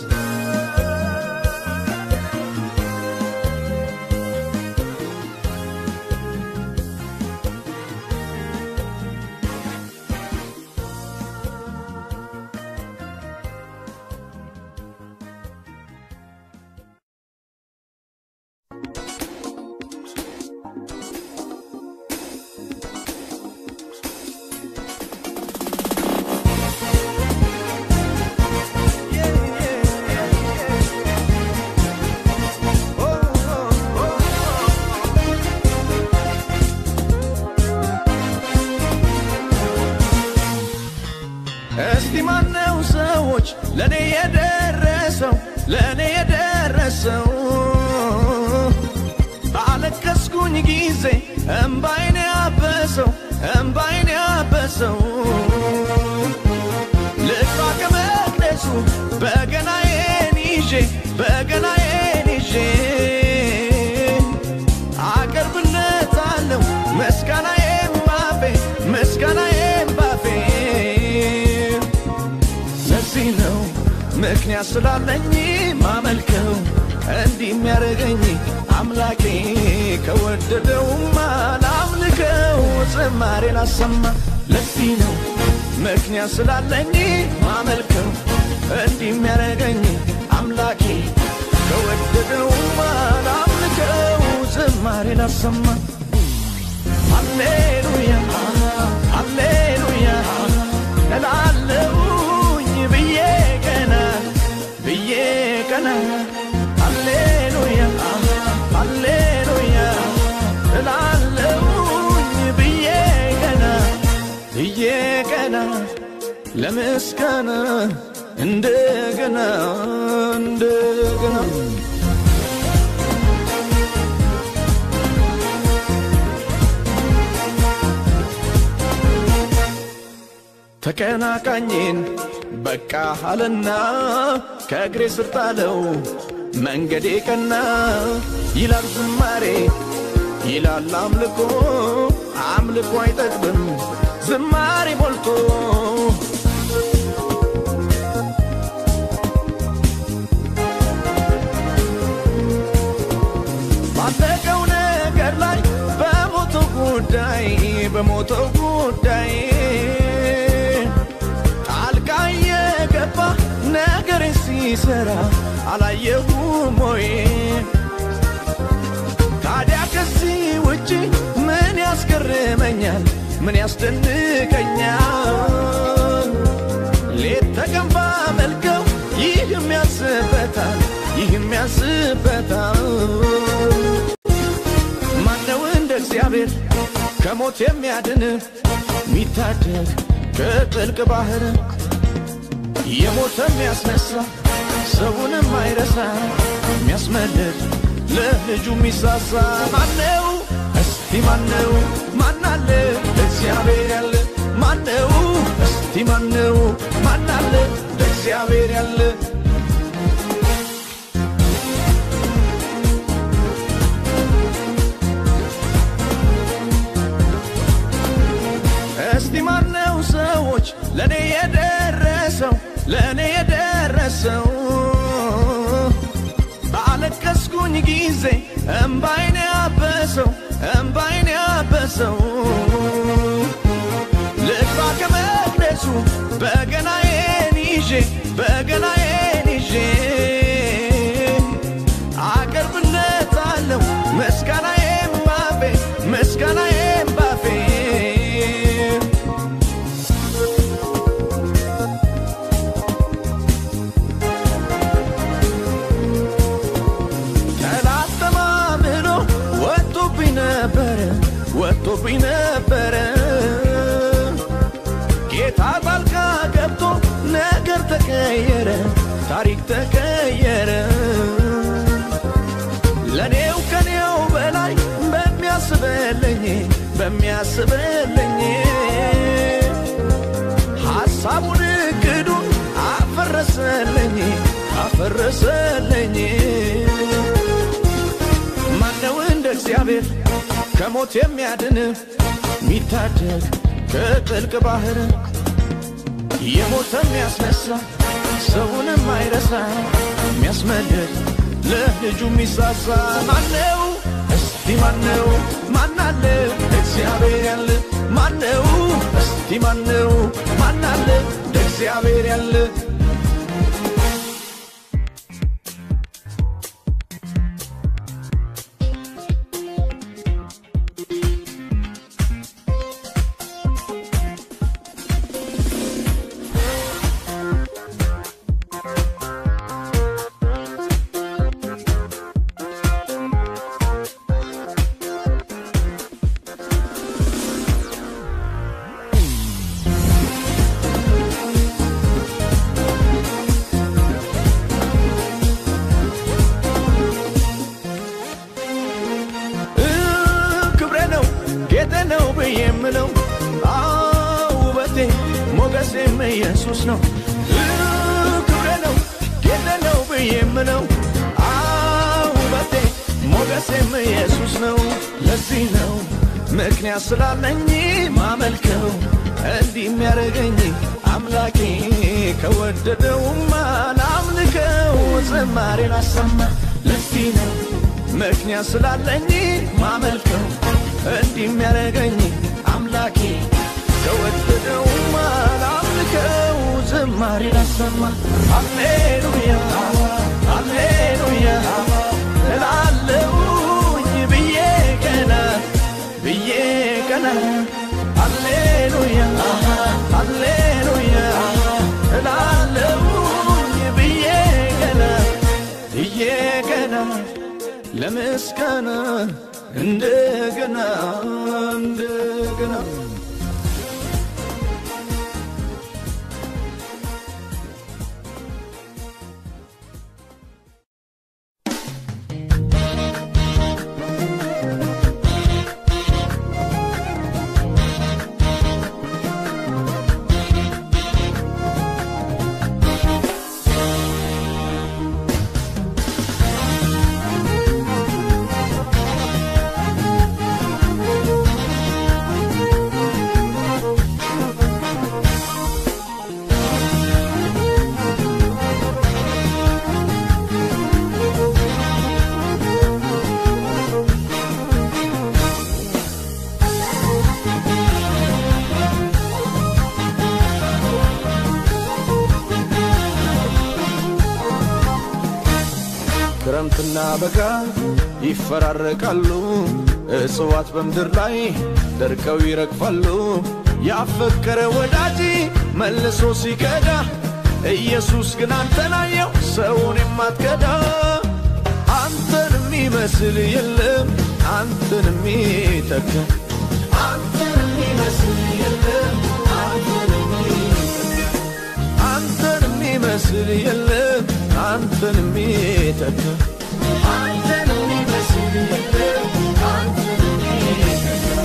እስቲ ማነው ሰዎች ለእኔ የደረሰው ለእኔ የደረሰው ባለቀስኩኝ ጊዜ እምባይን ያበሰው እምባይን ያበሰው ልጥፋ ከመ በገናዬን ይዤ በገናዬን ይዤ አቀርብለታለሁ ምስጋናዬን ባፌ ምስጋናዬን ባፌ ለዚህ ነው ምክንያት ስላለኝ ማመልከው እንዲህ የሚያደርገኝ አምላኬ ከወደደውማ ላምልከው ዝማሬ ላሰማ ለዚህ ነው ምክንያት ስላለኝ ማመልከው እንዲህ የሚያደርገኝ አምላኬ ከወደደውማ ላምልከው ዝማሬ ላሰማ ሃሌሉያ ሃሌሉያ እላለሁኝ ብዬ ቀና ብዬ ቀና ሃሌሉያ ሃሌሉያ እላለሁኝ ብዬ ቀና ብዬ ቀና ለምስጋና እንደገና እንደገና ተቀናቃኝን በቃ አለና ከእግሬ ስር ጣለው መንገዴ ቀና ይላል ዝማሬ ይላል አምልኮ አምልኮ አይጠግብም ዝማሬ ሞልቶ ባለቀው ነገር ላይ በሞተው ጉዳይ በሞተው ጉዳይ ጣልቃ የገባ ነገር ሲሰራ አላየሁም ወይ? ታዲያ ከዚህ ውጪ ምን ያስገርመኛል? ምን ያስደንቀኛል? ሌት ተቀን ባመልከው ይህም ያስበታል፣ ይህም ያስበታል። ማነው እንደ እግዚአብሔር ከሞት የሚያድን ሚታደግ ከጥልቅ ባህር የሞተ የሚያስነሳ ሰውንም አይረሳ የሚያስመልጥ ለልጁ የሚሳሳ ማነው? እስቲ ማነው? ማናለ እግዚአብሔር ያለ ማነው? እስቲ ማነው? ማናለ እግዚአብሔር ያለ እስቲ ማነው ሰዎች ለእኔ የደረሰው ለእኔ የደረሰው ባለቀስኩኝ ጊዜ እምባይን ያበሰው እምባይን ያበሰው ልግባ ከመቅደሱ በገናዬን ይዤ በገናዬን ይዤ አቀርብለታለሁ ምስጋናዬን ባፌ ምስጋናዬን ባፌ ጠላት ተማምሎ ወጥቶብኝ ነበረ ወጥቶብኝ ነበረ ጌታ ጣልቃ ገብቶ ነገር ተቀየረ ታሪክ ተቀየረ ለኔው ከኔው በላይ በሚያስበልኝ በሚያስበልኝ ሐሳቡን እቅዱን አፈረሰልኝ አፈረሰልኝ ማነው እንደ እግዚአብሔር ከሞት የሚያድን ሚታደግ ከጥልቅ ባህር የሞተ የሚያስነሳ ሰውንም አይረሳ የሚያስመልጥ ለልጁ የሚሳሳ ማነው? እስቲ ማነው? ማናለ እግዚአብሔር ያለ ማነው? እስቲ ማነው? ማናለ እግዚአብሔር ያለ እ ክብሬ ነው ጌጤ ነው ብዬ የምለው አዎ ውበቴ ሞገሴም ኢየሱስ ነው እ ክብሬ ሞገሴም ኢየሱስ ነው። ለዚህ ነው ምክንያት ስላለኝ ማመልከው እንዲህ የሚያደርገኝ አምላኬ ከወደደውማ ላምልከው ዝማሬን አሰማ ለዚህ ነው ምክንያት ስላለኝ ማመልከው እንዲህ የሚያደርገኝ አምላኬ ከወደደውማ ላምልከው ዝማሬን አሰማ አሌሉያ አሌሉያ እላለሁኝ ብዬ ቀና ብዬ ቀና አሌሉያ አሌሉያ እላለሁኝ ብዬ ቀና ብዬ ቀና ለምስጋና እንደገና እንደገና ክረምትና በጋ ይፈራረቃሉ፣ እጽዋት በምድር ላይ ደርቀው ይረግፋሉ። ያፈቀረ ወዳጅ መልሶ ሲከዳ፣ ኢየሱስ ግን አንተን አየው ሰውን የማትከዳ። አንተን የሚመስል የለም አንተን የሚተካ አንተን የሚመስል የለም አንተን የሚተካ አንተን የሚመስል የለም አንተን የሚተካ አንተን የሚመስል የለም አንተን የሚተካ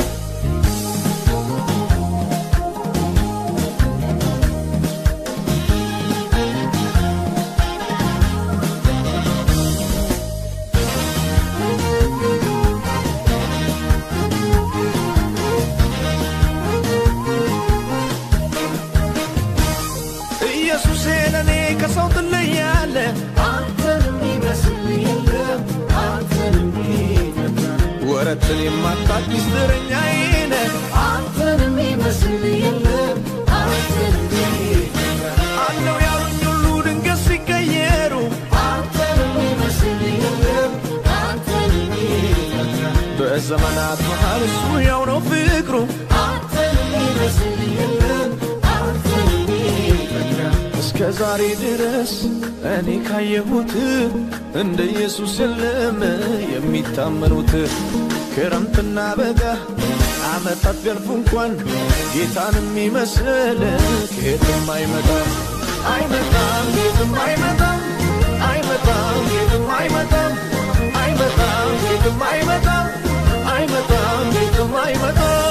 ኢየሱሴ ለእኔ ከሰው ትለያለ አንተን የሚመስል የለም አንተን የሚተካ ወረትን የማታቅ ሚስጥረኛዬ ነህ አንተን የሚመስል የለም አንተን የሚተካ አለው ያሉኝ ሁሉ ድንገት ሲቀየሩ አንተን የሚመስል የለም አንተን የሚተካ በዘመናት መሃል እሱ ያው ነው ፍቅሩ አንተን የሚመስል የለም አንተን የሚተካ እስከ ዛሬ ድረስ እኔ ካየሁት እንደ ኢየሱስ የለም የሚታመኑት ክረምትና በጋ ዓመታት ቢያልፉ እንኳን ጌታን የሚመስል ከየትም አይመጣም አይመጣም ጌትም አይመጣም አይመጣም ጌትም አይመጣም አይመጣም ጌትም አይመጣም አይመጣም ጌትም አይመጣም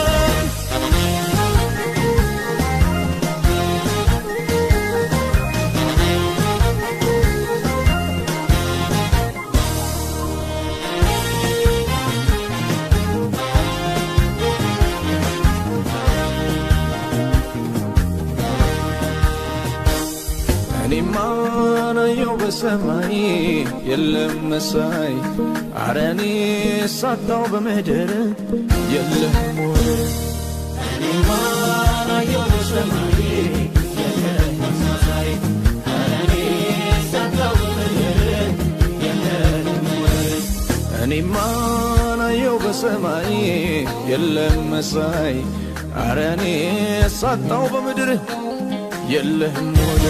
እኔማ ናየው በሰማይ የለም መሳይ አረኔ ሳታው በምድር የለም ወይ እኔማ ናየው በሰማይ የለም መሳይ አረኔ ሳታው በምድር የለም ወይ እኔማ ናየው በሰማይ የለም መሳይ አረኔ ሳጣው በምድር የለህም ወደ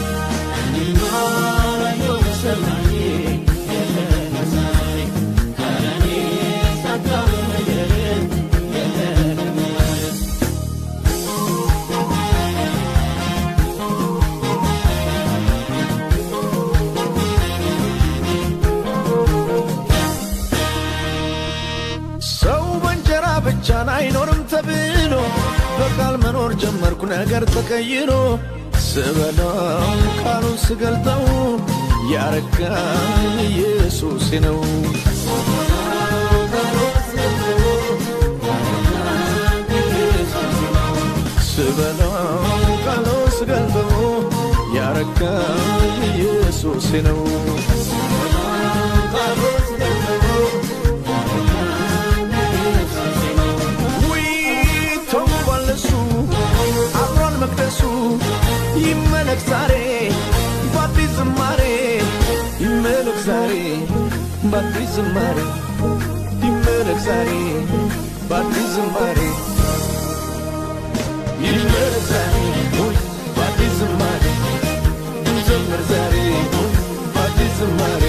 ሰው በእንጀራ ብቻን አይኖርም ተብሎ በቃል መኖር ጀመርኩ ነገር ተቀይሮ ስበላው ቃሉን ስገልጠው ያረካኝ ኢየሱስ ነው ስበላው ቃሎስ ገንዘቡ ያረካኝ ኢየሱሴ ነው ውይ ተውቧል እሱ አብሯል መቅደሱ ይመለክ ዛሬ በአዲስ ዝማሬ ይመለክ ዛሬ በአዲስ ዝማሬ ይመለክ ዛሬ በአዲስ ዝማሬ ይመለክ ዛሬ ሆይ በአዲስ ዝማሬ እንዘምር ዛሬ ሆይ በአዲስ ዝማሬ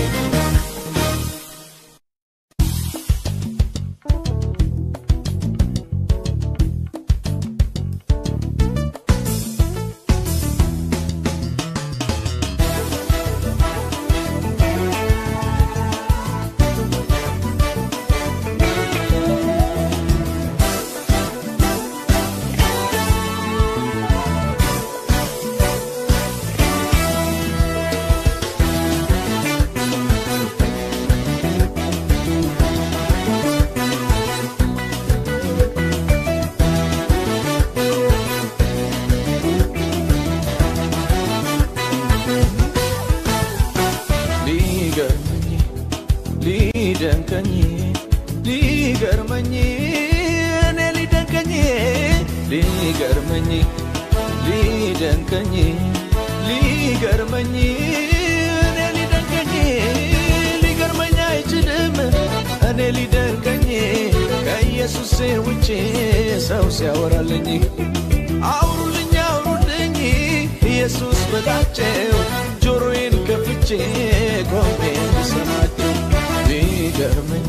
ሊገርመኝ ሊደንቀኝ ሊገርመኝ እኔ ሊደንቀኝ ሊገርመኝ ሊደንቀኝ ሊገርመኝ እኔ ሊደንቀኝ ሊገርመኝ አይችልም እኔ ሊደንቀኝ ከኢየሱስ ውጭ ሰው ሲያወራልኝ አውሩልኝ አውሩልኝ ኢየሱስ በላቸው ጆሮዬን ከፍቼ ቆሜ ልሰማቸው ሊገርመኝ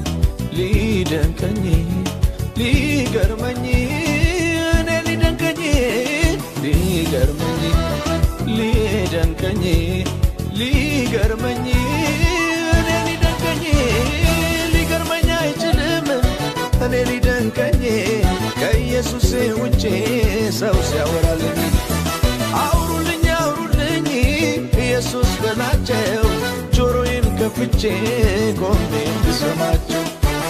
ሊደንቀኝ ሊገርመኝ እኔ ሊደንቀኝ ሊገርመኝ ሊደንቀኝ ሊገርመኝ እኔ ሊደንቀኝ ሊገርመኝ አይችልም እኔ ሊደንቀኝ ከኢየሱስ ውጭ ሰው ሲያወራልኝ አውሩልኝ አውሩልኝ ኢየሱስ በላቸው ጆሮዬን ከፍቼ ቆሜ እንድሰማቸው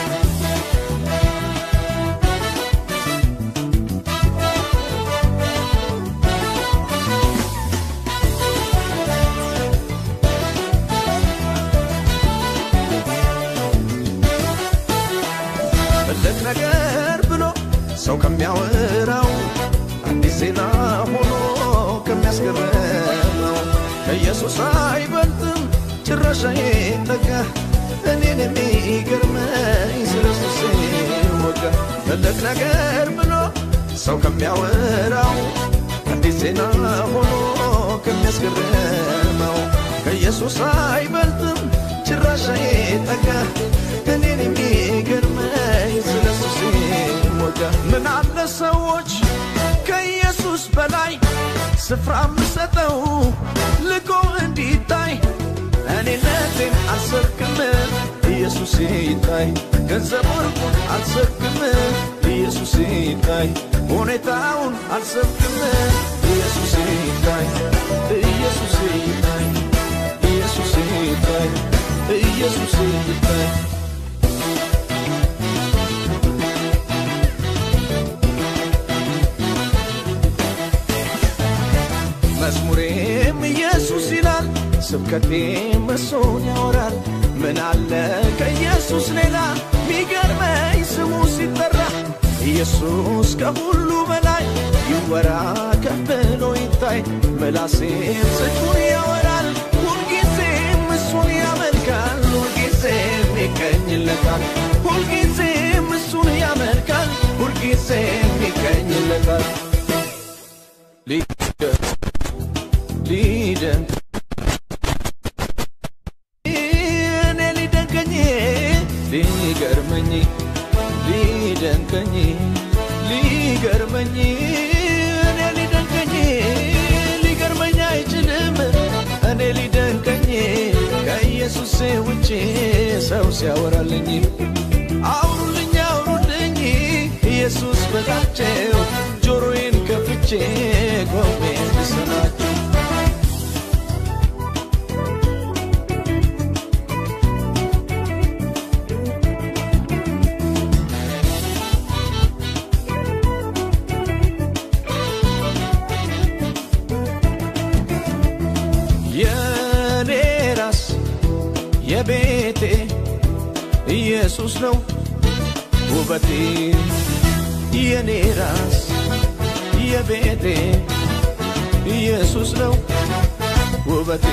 ትልቅ ነገር ብሎ ሰው ከሚያወራው አዲስ ዜና ሆኖ ከሚያስገርመው ከኢየሱስ አይበልጥም ጭራሽ አይጠጋ እኔን የሚገርመኝ ስለ ኢየሱስ ወጋ ትልቅ ነገር ብሎ ሰው ከሚያወራው አዲስ ዜና ሆኖ ከሚያስገርመው ከኢየሱስ አይበልጥም ጭራሽ አይጠጋ እኔን የሚገርመኝ ስለ ኢየሱስ ወጋ ምን አለ ሰዎች ከኢየሱስ በላይ ስፍራ ምሰጠው ልቆ እንዲታይ እኔነቴን አልሰብክም ኢየሱስ ይታይ ገንዘብ ወርቁን አልሰብክም ኢየሱስ ይታይ ሁኔታውን አልሰብክም ኢየሱስ ይታይ ኢየሱስ ይታይ ኢየሱስ ይታይ ኢየሱስ ይታይ መዝሙሬም ኢየሱስ ይላል፣ ስብከቴም እሱን ያወራል። ምን አለ ከኢየሱስ ሌላ ሚገርመኝ ስሙ ሲጠራ ኢየሱስ ከሁሉ በላይ ይወራ ከፍ ብሎ ይታይ። ምላሴም ጽድቁን ያወራል፣ ሁልጊዜም እሱን ያመልካል፣ ሁልጊዜም ይቀኝለታል፣ ሁልጊዜም እሱን ያመልካል፣ ሁልጊዜም ይቀኝለታል። ሊደንቅ ሊደንቅ እኔ ሊደንቀኝ ሊገርመኝ ሊደንቀኝ ሊገርመኝ እኔ ሊደንቀኝ ሊገርመኝ አይችልም እኔ ሊደንቀኝ ከኢየሱስ ውጭ ሰው ሲያወራልኝ አውሩልኝ አውሩልኝ ኢየሱስ በላቸው ጆሮዬን ከፍቼ ቆሜ ልሰማቸው የቤቴ ኢየሱስ ነው ውበቴ የኔ ራስ የቤቴ ኢየሱስ ነው ውበቴ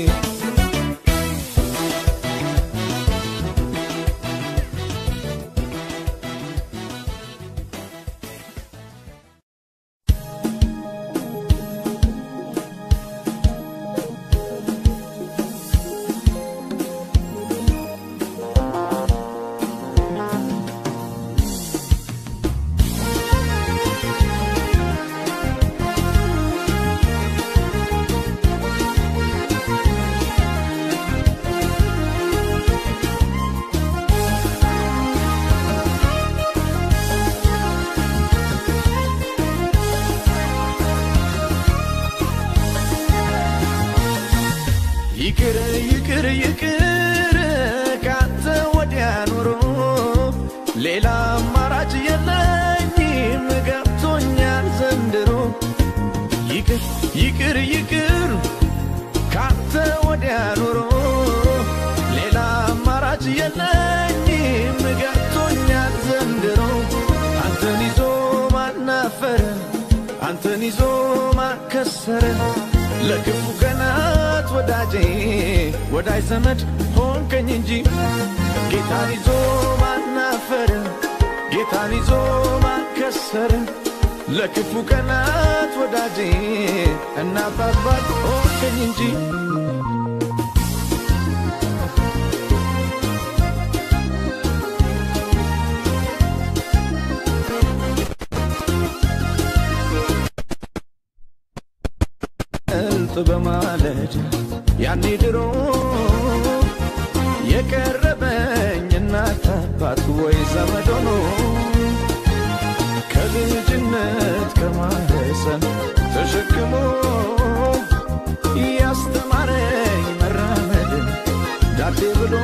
ይቅር ይቅር ይቅር ካንተ ወዲያ ኑሮ ሌላ አማራጭ የለኝም ገብቶኛል ዘንድሮ ይቅር ይቅር ይቅር ካንተ ወዲያ ኑሮ ሌላ አማራጭ የለኝም ገብቶኛል ዘንድሮ አንተን ይዞ ማናፈረ አንተን ይዞ ማከሰረ ለክፉ ቀናት ወዳጄ ወዳጅ ዘመድ ሆንከኝ እንጂ ጌታን ይዞ ማናፈረ ጌታን ይዞ ማከሰረ ለክፉ ቀናት ወዳጄ እናት አባት ሆንከኝ እንጂ እልጥ በማለድ ያኔ ድሮ የቀረበኝ እናት አባት ወይ ዘመድ ሆኖ ከልጅነት ከማህፀን ተሸክሞ ያስተማረኝ መራመድን ዳዴ ብሎ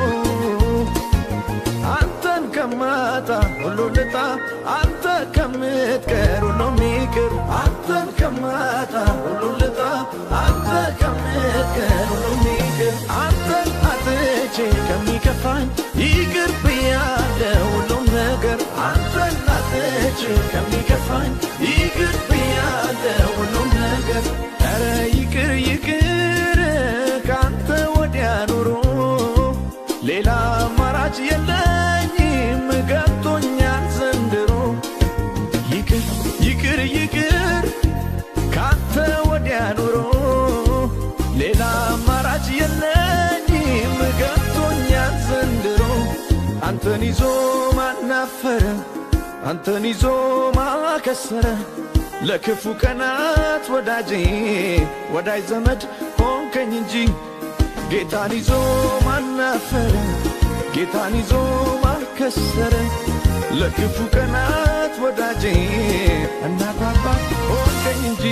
አንተን ከማጣ ሁሉ ልጣ አንተ ከምትቀር ሁሉ ሚቅር አንተን ከማጣ ሁሉ ልጣ አንተ ከምትቀር ሁሉ ሚቅር አንተን አጥቼ ከሚከፋኝ ይቅር ብያለሁ ሁሉም ነገር አንተን አጥቼ ከሚከፋኝ ይቅር ብያለሁ ሁሉም ነገር ኧረ ይቅር ይቅር ካንተ ወዲያ ኑሮ ሌላ አማራጭ የለኝም ገብቶኛል ዘንድሮ ይቅር ይቅር ይቅር ካንተ ወዲያ ኑሮ ሌላ አማራጭ የለኝም ገብቶኛል ዘንድሮ አንተን ይዞ ማናፈረ አንተን ይዞ ማከሰረ ለክፉ ቀናት ወዳጄ ወዳጅ ዘመድ ሆንከኝ እንጂ ጌታን ይዞ ማናፈረ ጌታን ይዞ ማከሰረ ለክፉ ቀናት ወዳጄ እናት አባት ሆንከኝ እንጂ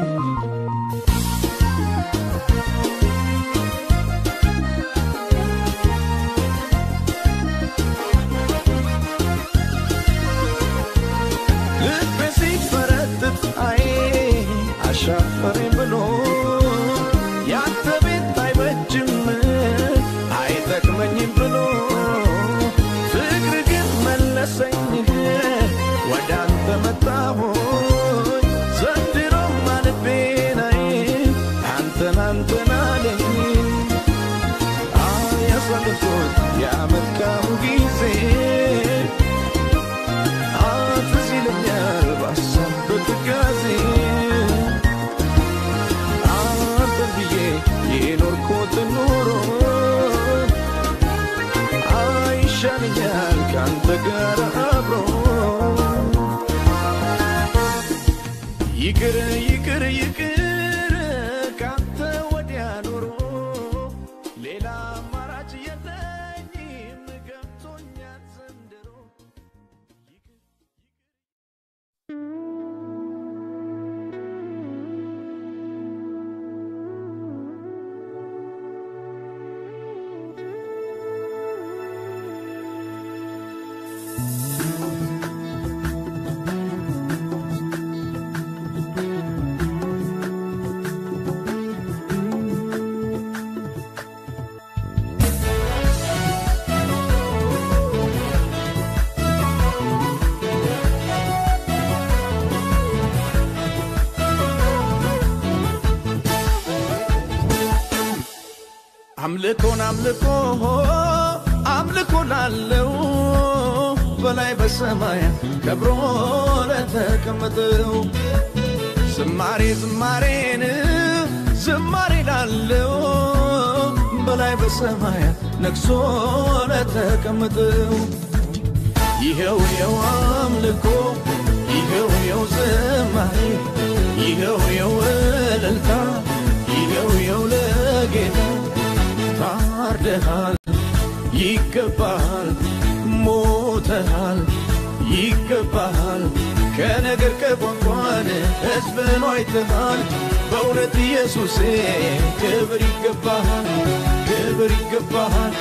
ልቤ ሲፈረጥጥ አይ አሻፈረኝ ብሎ ያንተ ቤት አይበጅም አይጠቅመኝም ብሎ ፍቅር ግን መለሰኝ ወደ አንተ መጣሁኝ ዘንድሮም ልቤ ናይ አንተን አንተን አለኝ ያሳልፎት ያመልካሙ ጊዜ ትዝ ይለኛል ባሰብ በትካዜ አንተን ብዬ የኖርኩት ኑሮ አይሻለኛል ከአንተ ጋር አብሮ ይቅር ይቅር ይቅር ካንተ ወዲያ ኑሮ ሌላ አማራጭ የለኝም ገብቶኛል ዘንድሮ አምልኮን አምልኮ አምልኮ ላለው በላይ በሰማያት ከብሮ ለተቀመጠው ዝማሬ ዝማሬን ዝማሬ ላለው በላይ በሰማያት ነግሶ ለተቀመጠው ይኸው የው አምልኮ ይኸው የው ዝማሬ ይኸው የው እልልታ ይኸው የው ለጌታ ታርደሃል ይገባሃል ሞተሃል ይገባሃል ከነገር ከቋንቋን ሕዝብን አይተሃል በእውነት ኢየሱሴ ክብር ይገባሃል ክብር ይገባሃል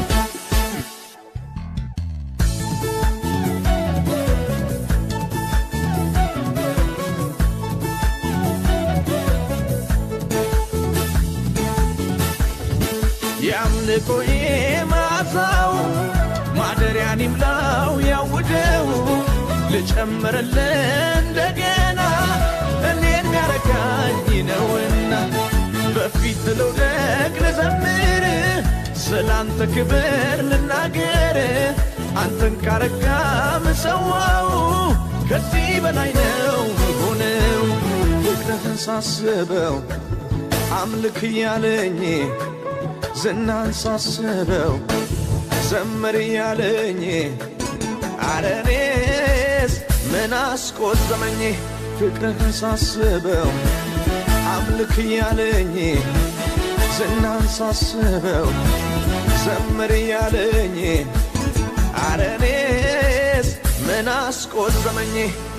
የአምልኮዬ መዓዛው ማደሪያን ይምላው ያውደው ልጨምርልህ እንደገና እኔን ሚያረካኝ ነውና በፊት ልውደቅ ልዘምር ስላንተ ክብር ልናገር አንተን ካረካ ምሰዋው ከዚህ በላይ ነው ሆነው ፍቅርህን ሳስበው አምልክ እያለኝ ዝናን ሳስበው ዘምር እያለኝ አረኔስ ምን አስቆዘመኝ ፍቅርህን ሳስበው አምልክ እያለኝ ዝናን ሳስበው ዘምር እያለኝ አረኔስ ምን አስቆዘመኝ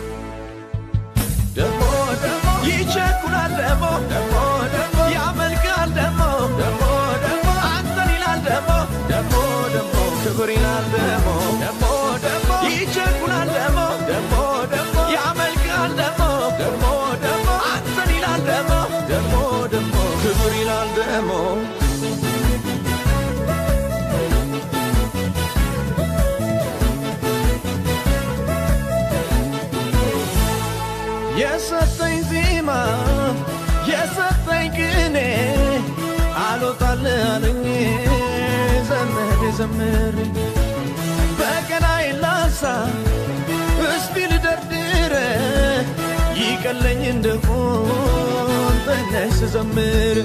ደሞ ደሞ ይቸኩላል ደሞ ደሞ ደሞ ያመልካል ደሞ ደሞ ደሞ አንተን ይላል ደሞ ደሞ ደሞ ክብር ይላል ደሞ ደሞ ደሞ ይቸኩላል ደሞ ደሞ ደሞ ያመልካል ደሞ ደሞ ደሞ አንተን ይላል ደሞ ደሞ ደሞ ክብር ይላል ደሞ የሰጠኝ ዜማ የሰጠኝ ቅኔ አልወጣል አለኝ ዘመድ ዘምር በቀናይ ላሳ እስቲ ልደርድረ ይቀለኝ እንደሆን ተነሽ ስዘምር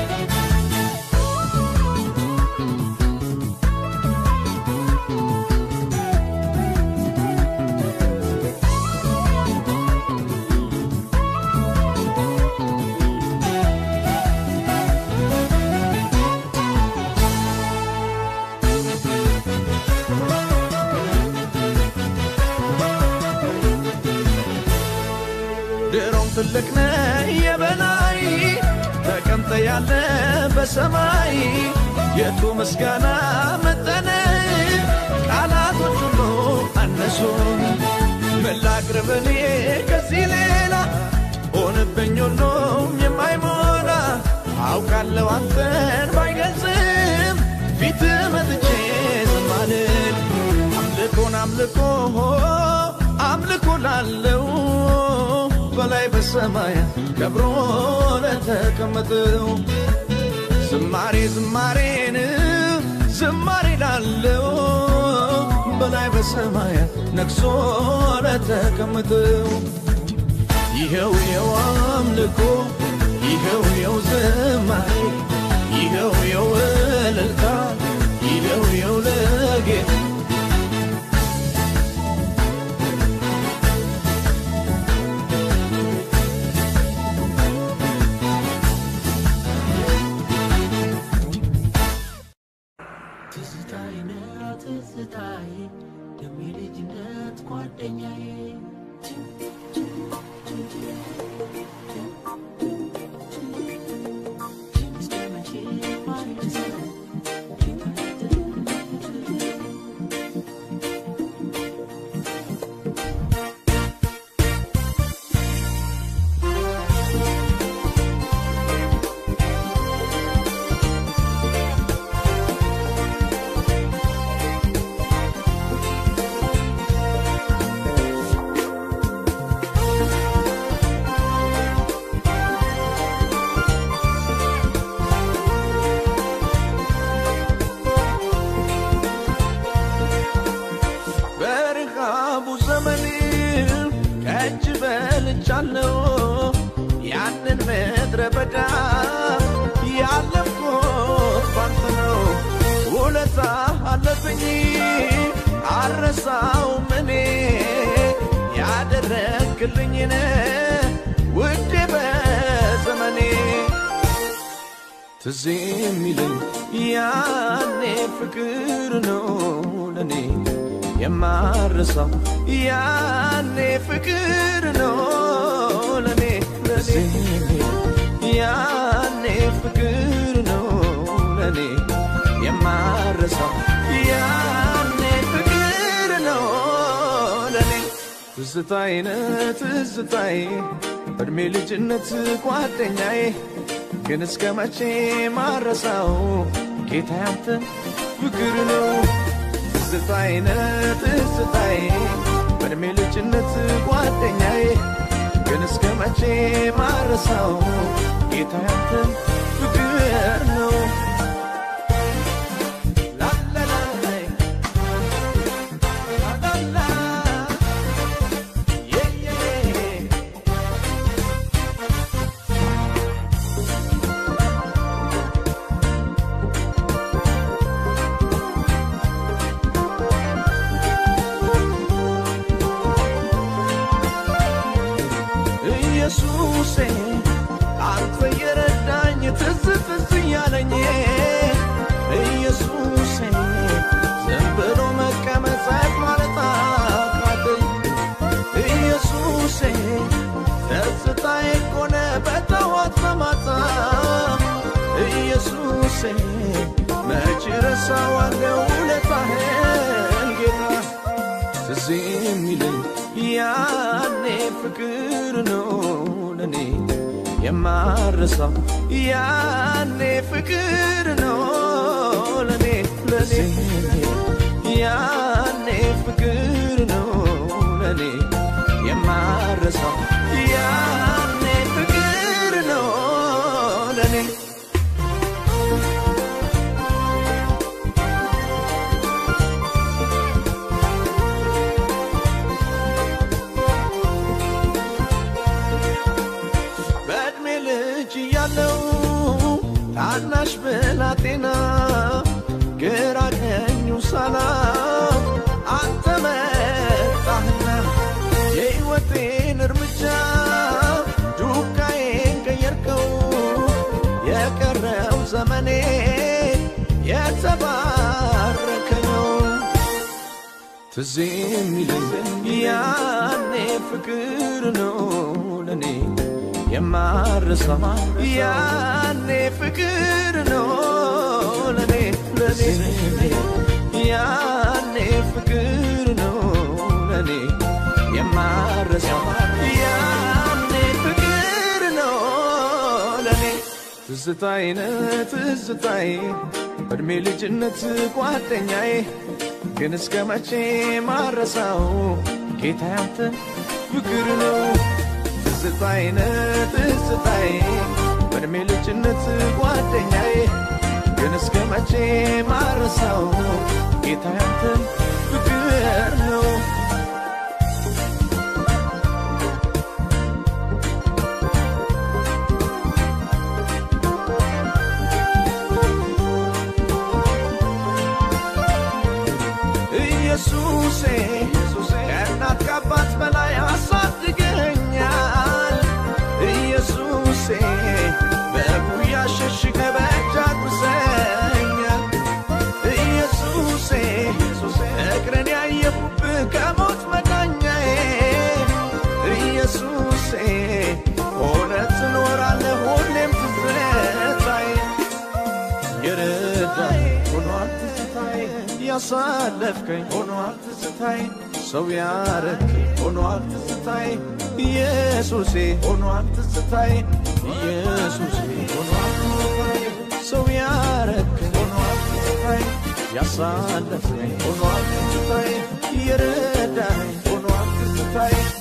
ድሮም ትልቅ ነህ የበላይ ተቀምጠ ያለ በሰማይ የቱ ምስጋና መጠነ ቃላቶች ሁሉ አነሱ ምን ላቅርብ እኔ ከዚህ ሌላ ሆንብኝ ሁሉም የማይሞላ አውቃለሁ አንተን ባይገልጽም ፊት መጥቼ ዝም አልል አምልኮን አምልኮ አምልኮ ላለው በላይ በሰማያት ከብሮ ለተቀመጠው ዝማሬ ዝማሬን ዝማሬ ላለው በላይ በሰማያት ነግሶ ለተቀመጠው ይኸው የው አምልኮ ይኸው የው ዝማሬ ይኸው የው እልልታ ይኸው የው ለጌታ ትዝታዬ ነህ ትዝታዬ ደሜ ልጅነት ጓደኛዬ እስከ መቼ ማልረሳህ ትዝ የሚለኝ ያኔ ፍቅር ነው ለኔ የማረሳው ያኔ ፍቅር ነው ለኔ ለኔ ያኔ ፍቅር ነው ለኔ የማረሳው ያኔ ፍቅር ነው ለኔ ትዝታዬ ነህ ትዝታዬ እድሜ ልጅነት ጓደኛዬ ግን እስከ መቼ ማረሳው ጌታ ያንተ ፍቅር ነው ትዝታዬ ነህ ትዝታዬ በእድሜ ልጅነት ጓደኛዬ ግን እስከ መቼ ማረሳው ጌታ ያንተ ፍቅር ነው ላላላይ ላላላ የየ ኢየሱሴ አንተ የረዳኝ ትዝ ትዝ እያለኝ ኢየሱሴ ዝም ብሎ መቀመጥ ጸጥ ማለት አቃተኝ ኢየሱሴ ደስታዬ እኮ ነህ በጠዋት በማታ ኢየሱሴ መች ረሳዋለሁ ውለታህን ጌታ ትዝ የሚለኝ ያኔ ፍቅር ነው ለኔ የማረሳው ያኔ ፍቅር ነው ለኔ ለኔ ያኔ ፍቅር ነው ለኔ የማረሳው ያኔ ፍቅር ነው ለኔ በዕድሜ ልጅ እያለው ታናሽ ብላቴና ግራ ቀኙ ሳላው አንተ መጣህና የሕይወቴን እርምጃ ዱካዬን ቀየርከው የቀረው ዘመኔ የተባረከ ነው ትዝ የሚለኝ ያኔ ፍቅር ነው ለኔ የማረሳው ያኔ ፍቅር ነው ለኔ ለኔ ያኔ ፍቅር ነው ለኔ የማረሳው ያኔ ፍቅር ነው ለኔ ትዝታዬ ነህ ትዝታዬ በእድሜ ልጅነት ጓደኛዬ ግን እስከ መቼ ማረሳው ጌታ ያንተ ፍቅር ነው ትዝታዬ ነህ ትዝታዬ በእድሜ ልጅነት ጓደኛዬ ግን እስከ መቼ ማረሳው ጌታ ያንተ ፍቅር ነው ኢየሱሴ ከእናት ከአባት በላይ አሳድገኛል ኢየሱሴ በጉያ ሸሽገ በእጅ አጉሰኛል ኢየሱሴ እግረን ያየሁብህ ከሞት መዳኛዬ ኢየሱሴ ሆነ ትኖራለህ ሁሌም ትዝታዬ የረዳኝ ሆኗል ትዝታዬ ያሳለፍከኝ ሆኗል ትዝታዬ ሰው ያረከኝ ሆኗል ትዝታዬ ኢየሱሴ ሆኗል ትዝታዬ ኢየሱሴ ሆኗል ትዝታዬ ሰው ያረከኝ ሆኗል ትዝታዬ ያሳለፍከኝ ሆኗል ትዝታዬ የረዳኝ ሆኗል ትዝታዬ